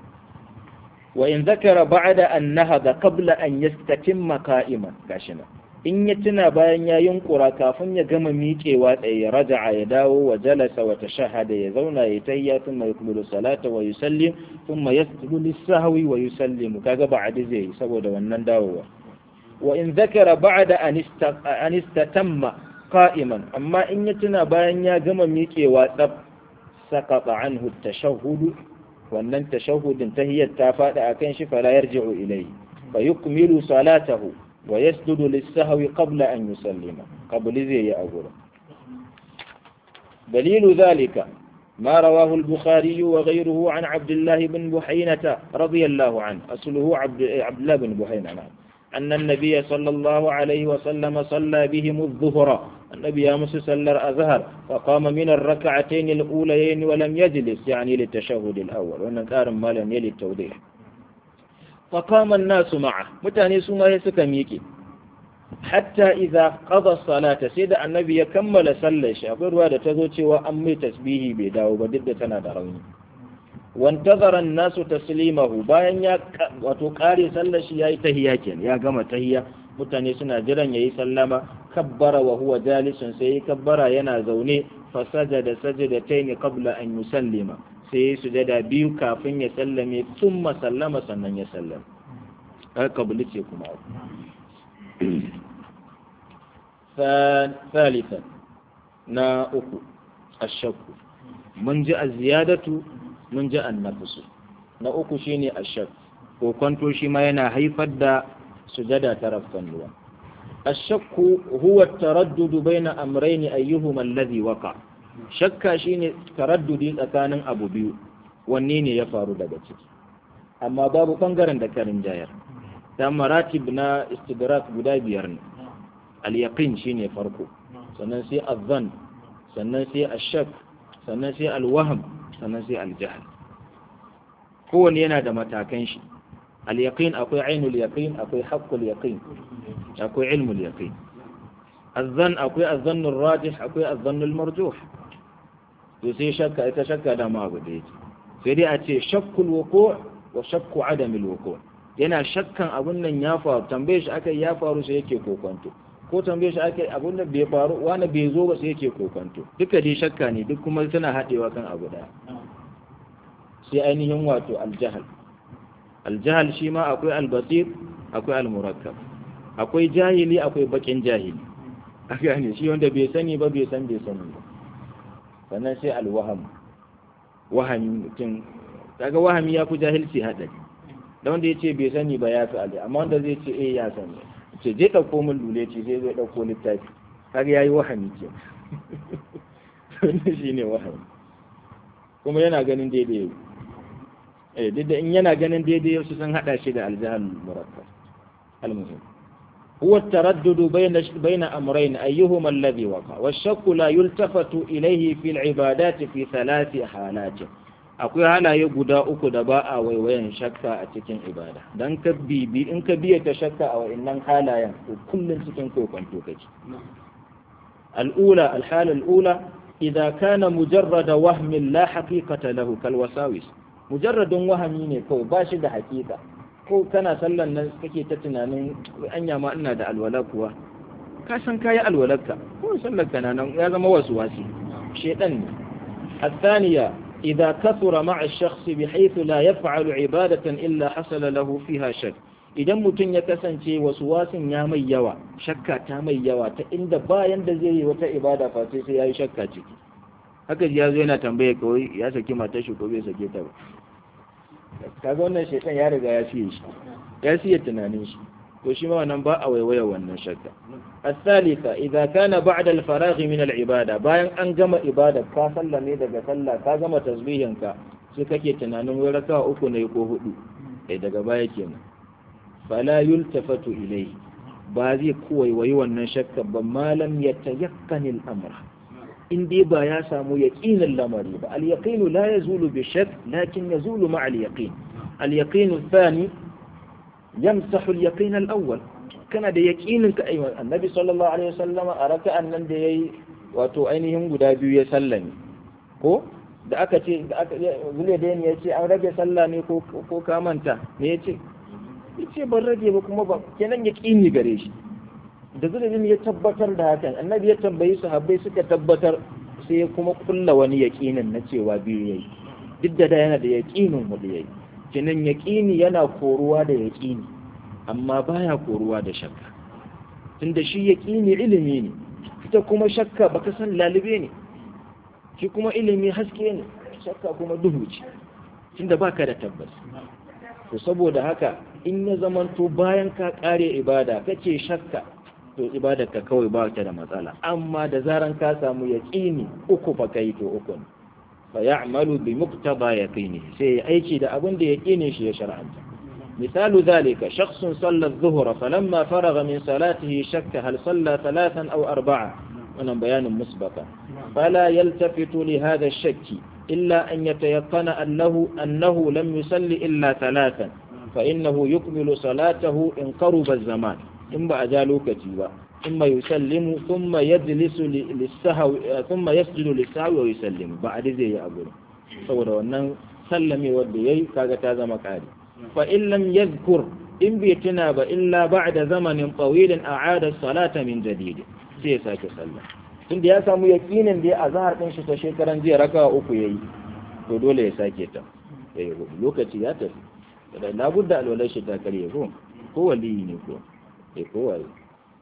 wa in zakara ba'da an nahada qabla an yastatimma qa'iman gashi nan in ya tuna bayan ya yunkura kafin ya gama miƙewa tsaye raja'a ya dawo wa jalasa wa tashahada ya zauna ya tahiyya thumma yukmilu salata wa yusallim thumma yasjudu lis-sahwi wa yusallimu kaga ba'da zai yi saboda wannan dawowa wa in zakara ba'da an istatamma qa'iman amma in ya tuna bayan ya gama miƙewa tsab saqata anhu at-tashahhud wannan tashahhudin tahiyyat ta fada akan shi fala yarji'u ilayhi fa yukmilu salatahu wa yasjudu lis-sahwi qabla an yusallima qabli zai yi agura دليل ذلك ما رواه البخاري وغيره عن عبد الله بن بحينة رضي الله عنه أصله عبد, عبد الله بن بحينة نعم أن النبي صلى الله عليه وسلم صلى بهم الظهر النبي أمس صلى الأزهر فقام من الركعتين الأوليين ولم يجلس يعني للتشهد الأول وأن كان ما لم يلي التوضيح فقام الناس معه متاني سما يسكميكي حتى إذا قضى الصلاة سيد النبي يكمل صلى شابر وهذا تزوجي وأمي تسبيه بداو بدد تنادروني وانتظر الناس تسليمه bayan ya wato kare sallar shi yayi tahiyya kenan ya gama tahiyya mutane suna jiran yayi sallama kabbara wa huwa jalisun sai kabbara yana zaune fa sajada sajadatayn qabla an yusallima sai sujada biyu kafin ya sallame thumma sallama sannan ya sallama haka kabuli ce kuma ثالثا na uku ashakku mun ji az-ziyadatu mun ji annafusu na uku shine ashak ko kwanto shi ma yana haifar da sujada ta rafkan ruwa ashakku huwa taraddudu baina amrayni ayyuhuma alladhi waqa shakka shine taraddudi tsakanin abu biyu wanne ne ya faru daga ciki amma babu bangaren da karin jayar ta maratib na istidrak guda biyar ne al-yaqin shine farko sannan sai az-zann sannan sai ash-shak sannan sai al-wahm sannan sai al-jahl kowanne yana da matakan shi al-yaqin akwai ainul yaqin akwai haqqul yaqin akwai ilmul yaqin az-zann akwai az-zann ar-rajih akwai az-zann al-marjuh to sai shakka ita shakka da ma abu da yake sai dai a ce shakkul wuqu' wa shakku adam al-wuqu' yana shakkan abun nan ya faru tambaye shi akai ya faru sai yake kokonto ko tambaye shi akai abun nan bai faru wani bai zo ba sai yake kokonto duka dai shakka ne duk kuma suna haɗewa kan abu daya sai ainihin wato aljahal aljahal shi ma akwai albasir akwai almurakkab akwai jahili akwai bakin jahili a gane shi wanda bai sani ba bai san bai sani ba sannan sai alwaham wahami mutum kaga wahami ya fi jahilci haɗari da wanda ya ce bai sani ba ya fi ali amma wanda zai ce eh ya sani ce je ɗauko min lule ce zai zai ɗauko littafi kaga ya yi wahami ke wannan shi ne wahami kuma yana ganin daidai eh duk da in yana ganin daidai su sun hada shi da aljahal murakkab almuhim huwa التردد بين بين امرين ايهما الذي وقع والشك لا يلتفت اليه في العبادات في ثلاث حالات akwai halaye guda uku da ba a waiwayan shakka a cikin ibada dan ka bibi in ka biya ta shakka a wa'annan halayen to kullun cikin kokonto kake الأولى الحالة الأولى إذا كان مجرد وهم لا حقيقة له كالوساوس مجرد وهم ne kawai ba shi da hakika ko kana sallan nan kake ta tunanin anya ma ina da alwala kuwa ka san kayi alwalarka ko sallar ka nan ya zama wasu wasi shedan ne الثانية إذا كثر مع الشخص بحيث لا يفعل عبادة إلا حصل له فيها شك idan mutum ya kasance wasu wasin ya mai yawa shakka ta mai yawa ta inda bayan da zai yi wata ibada fa sai sai ya yi shakka ciki haka ya zo yana tambaye kawai ya saki matar shi ko bai sake ta ba kaga wannan shaitan ya riga ya siye shi ya siye tunanin shi to shi ma wannan ba a waiwaya wannan shakka الثالثة إذا كان بعد الفراغ من العبادة bayan an gama ibada ka sallame daga sallah ka gama tasbihinka sai kake tunanin wai raka uku ne ko hudu eh daga baya kenan fala yultafatu ilayhi ba zai waiwayi wannan shakka ba malam ya tayakkani al'amra in dai ba ya samu yaqinin lamari ba al yaqinu la yazulu bi shakk lakin yazulu ma al yaqin al yaqin thani yamsahu al yaqin al awwal kana da yaqinin ka ayyuhan annabi sallallahu alaihi wasallam a raka'an nan da yayi wato ainihin guda biyu ya sallame ko da aka ce da aka zule da ya ce an rage sallah ne ko ko ka manta me ya ce yace ban rage ba kuma ba kenan ya kini gare shi da zulubin ya tabbatar da hakan annabi ya tambayi sahabbai suka tabbatar sai ya kuma kulla wani yaqinin na cewa biyu yayi duk da yana da yaqinin hudu yayi kenan yaqini yana koruwa da yaqini amma baya koruwa da shakka tunda shi yaqini ilimi ne ita kuma shakka baka san lalube ne shi kuma ilimi haske ne shakka kuma duhu ce tunda baka da tabbas to saboda haka in ya zamanto bayan ka kare ibada kace shakka to ibadar ka kawai ba ta da matsala amma da zaran ka samu yaqini uku fa kai to uku ne fa ya'malu bi muqtada yaqini sai aiki da abin da yaqini shi ya shar'anta مثال ذلك شخص صلى الظهر فلما فرغ من صلاته شك هل صلى ثلاثا أو أربعة أنا بيان مسبقا فلا يلتفت لهذا الشك إلا أن يتيقن أنه, أنه لم يصل إلا ثلاثا فإنه يكمل صلاته إن قرب الزمان إما أجالوا كتيبا ثم يسلم ثم يجلس للسهو ثم يسجد للسهو ويسلم بعد زي أقول saboda wannan sallame wanda yayi kaga ta zama kari fa in lam yadhkur in bai tuna ba illa ba'da zamanin tawilin a'ada salata min jadid sai ya sake sallah tunda ya samu yakinin da ya azhar din shi ta shekaran jiya raka uku yayi to dole ya sake ta eh lokaci ya tafi da labudda alwalai shi ta kare ko ko wali ne ko eh ko wali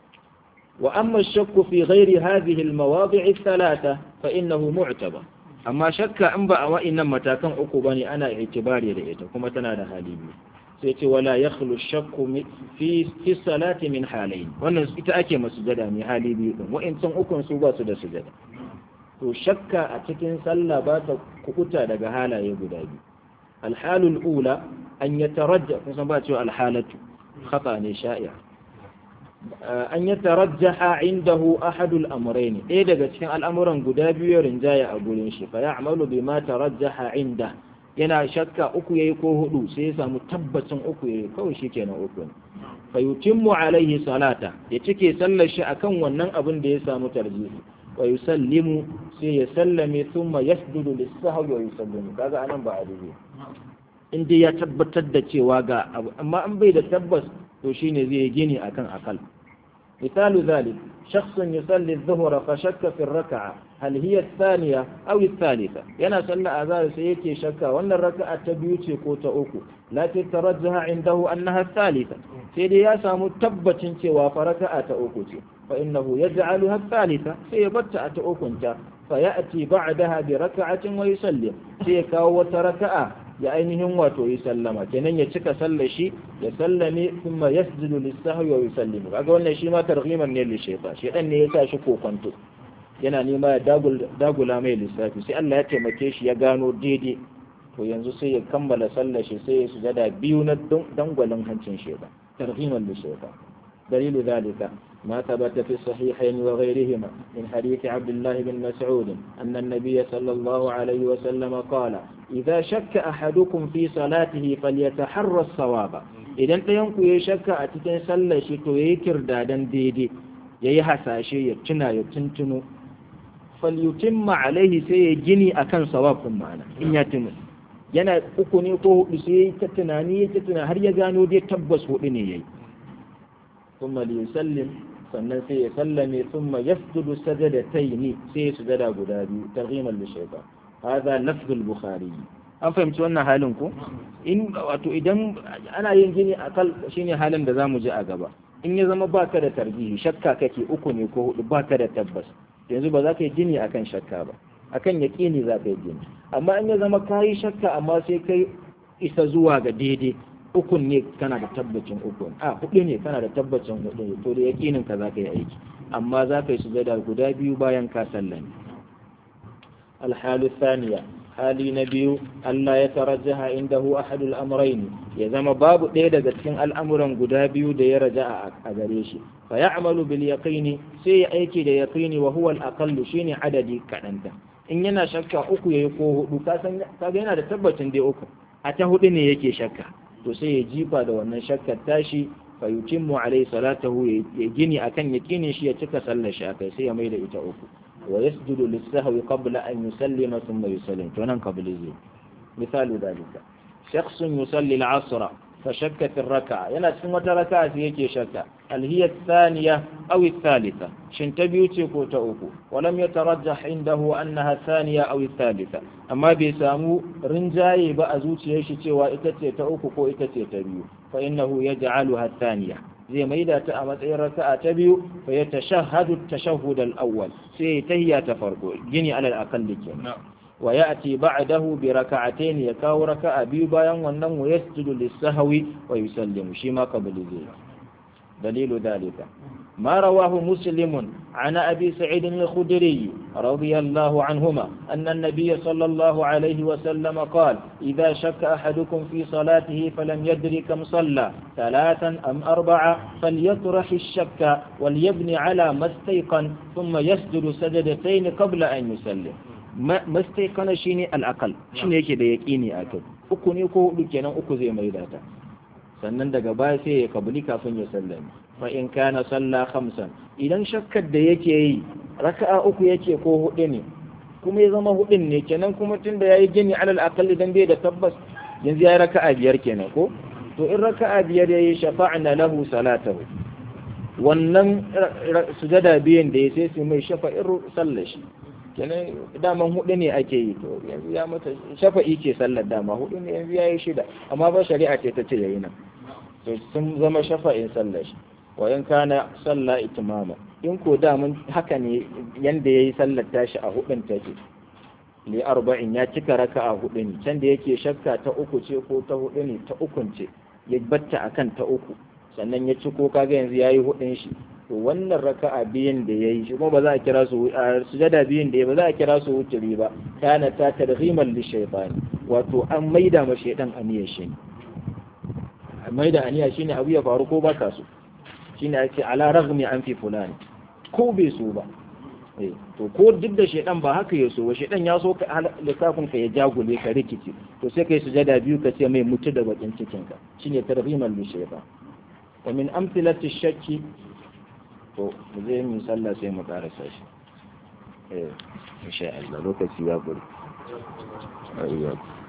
وأما الشك في غير هذه المواضع الثلاثة فإنه معتبر amma shakka in ba a wa'innan matakan uku ba ne ana itibari da ita kuma tana da hali biyu sai ce wala ya khulu shakku fi fi salati min halayn wannan ita ake masu sujada mai hali biyu din wa'incan ukun su ba su da sujada to shakka a cikin sallah ba ta kukuta daga halaye guda biyu alhalul ula an yatarajja kusan ba cewa alhalatu khata ne sha'ir an yi tarajjaha indahu ahadul amrayn ɗaya daga cikin al'amuran guda biyu rinjaya a gurin shi fa ya'malu bima tarajjaha inda yana shakka uku yayi ko hudu sai ya samu tabbacin uku yayi kawai shikenan uku ne fa yutimmu alaihi salata ya cike sallar shi akan wannan abin da ya samu tarjihi wa yusallimu sai ya sallame thumma yasjudu lis-sahwi wa yusallimu kaga anan ba adili in dai ya tabbatar da cewa ga abu amma an bai da tabbas to shine zai gini akan akal مثال ذلك شخص يصلي الظهر فشك في الركعة هل هي الثانية أو الثالثة ينا صلى أذار سيكي شكا وأن الركعة تبيوتي كوتا أوكو لكن ترجح عنده أنها الثالثة سيدي ياسا متبت سوى فركعة أوكوتي فإنه يجعلها الثالثة سيبتع أوكنتا فيأتي بعدها بركعة ويسلم سيكا وتركعة ya ainihin wato yi sallama kenan ya cika sallar shi ya sallame kuma yasjudu lis-sahwi wa yusallimu kaga wannan shi ma targhiman ne li-shaytan shaytan ne ya sa shi kokonto yana nema ya dagula mai lissafi sai Allah ya taimake shi ya gano daidai to yanzu sai ya kammala sallar shi sai ya sujada biyu na dangwalin hancin shaytan targhiman li-shaytan دليل ذلك ما ثبت في الصحيحين وغيرهما من حديث عبد الله بن مسعود أن النبي صلى الله عليه وسلم قال إذا شك أحدكم في صلاته فليتحرى الصواب إذا أنت ينكو يشك أتكين صلى شتو يكر دادا ديدي ييحسا شيء يتنا يتنتنو فليتم عليه سيجني أكن صواب معنا إن يتم yana uku ne ko hudu sai ta tunani ya ta tunani har ya gano dai tabbas hudu ne yayi thumma liyusallim sannan sai ya sallame thumma yasjudu sajadataini sai ya sujada guda biyu targhiman li shaytan hadha lafz al-bukhari an fahimci wannan halin ko in wato idan ana yin gini akal shine halin da zamu ji a gaba in ya zama baka da tarjihi shakka kake uku ne ko hudu baka da tabbas yanzu ba za ka yi gini akan shakka ba akan yaƙini za ka yi gini amma in ya zama ka yi shakka amma sai kai isa zuwa ga daidai ukun ne kana da tabbacin ukun a hudu ne kana da tabbacin hudu ne to da yaƙinin ka za ka yi aiki amma za ka yi sujada guda biyu bayan ka sallame alhalu thaniya hali na biyu Allah ya tarajjaha indahu ahadul amrayn ya zama babu ɗaya daga cikin al'amuran guda biyu da ya raja a gare shi fa ya'malu bil yaqini sai ya aiki da yaqini wa huwa al aqallu shine adadi kadanta in yana shakka uku yayi ko hudu ka san kaga yana da tabbacin dai uku a ta hudu ne yake shakka to sai ya jifa da wannan shakkar tashi fa yutimmu alai salatahu ya gini akan yaqinin shi ya cika sallar shi akai sai ya maida ita uku wa yasjudu lis-sahwi qabla an yusallima thumma yusallim to nan qabli zai misalu dalika shakhsun yusalli al-'asra فشك في الركعة ينا cikin wata raka'a sai yake shakka hal hiya thaniya aw thalitha shin ta biyu ce ko ta uku walam yatarajjah indahu annaha thaniya aw thalitha amma bai samu rinjaye ba a zuciyar shi cewa ita ce ta uku ko ita ce ta biyu fa innahu yaj'aluha thaniya zai maida ta a matsayin raka'a ta biyu fa ya tashahhadu at-tashahhud al-awwal sai tahiyya ta farko gini alal aqalli kenan wa ya'ti ba'dahu bi raka'atayn ya kawo raka'a biyu bayan wannan wa yasjudu lis-sahwi wa yusallimu shi ma qabli zai dalilu dalika ما رواه مسلم عن أبي سعيد الخدري رضي الله عنهما أن النبي صلى الله عليه وسلم قال إذا شك أحدكم في صلاته فلم يدري كم صلى ثلاثا أم أربعة فليطرح الشك وليبني على ما استيقن ثم يسجد سجدتين قبل أن يسلم mastaiqana shine al-aqal shine yake da yaqini a kai uku ne ko hudu kenan uku zai mai data sannan daga baya sai ya kabuli kafin ya sallame fa in kana salla khamsan idan shakkar da yake yi raka'a uku yake ko hudu ne kuma ya zama hudun ne kenan kuma tunda yayi gini alal aqal dan bai da tabbas yanzu yayi raka'a biyar kenan ko to in raka'a biyar yayi shafa'na lahu salatahu wannan sujada biyan da ya sai su mai shafa'ir sallar shi kenan daman hudu ne ake yi to yanzu ya mata shafa'i ke sallar dama hudu ne yanzu ya yi shida amma ba shari'a ce ta ce yayi nan to sun zama shafa'in sallar shi wa in kana sallah itimama in ko daman haka ne yanda yayi sallar tashi a hudun take li arba'in ya cika raka'a hudu ne can da yake shakka ta uku ce ko ta hudu ne ta ukun ce ya batta akan ta uku sannan ya ci ko kaga yanzu yayi hudun shi to wannan raka'a biyan da yayi shi kuma ba za a kira su a sujada biyan da ba za a kira su wuturi ba kana ta tadghiman li shaytan wato an maida ma shaytan aniyar shi ne maida aniya shine abu ya faru ko baka so shine ake ala raghmi an fi fulani ko bai so ba eh to ko duk da shaytan ba haka ya so ba shaytan ya so ka lissafin ka ya jagule ka rikici to sai kai sujada biyu ka ce mai mutu da bakin cikin ka shine tadghiman li shaytan wa min amthilati shakki to mu je mu sallah sai mu karasa shi eh insha Allah lokaci ya guri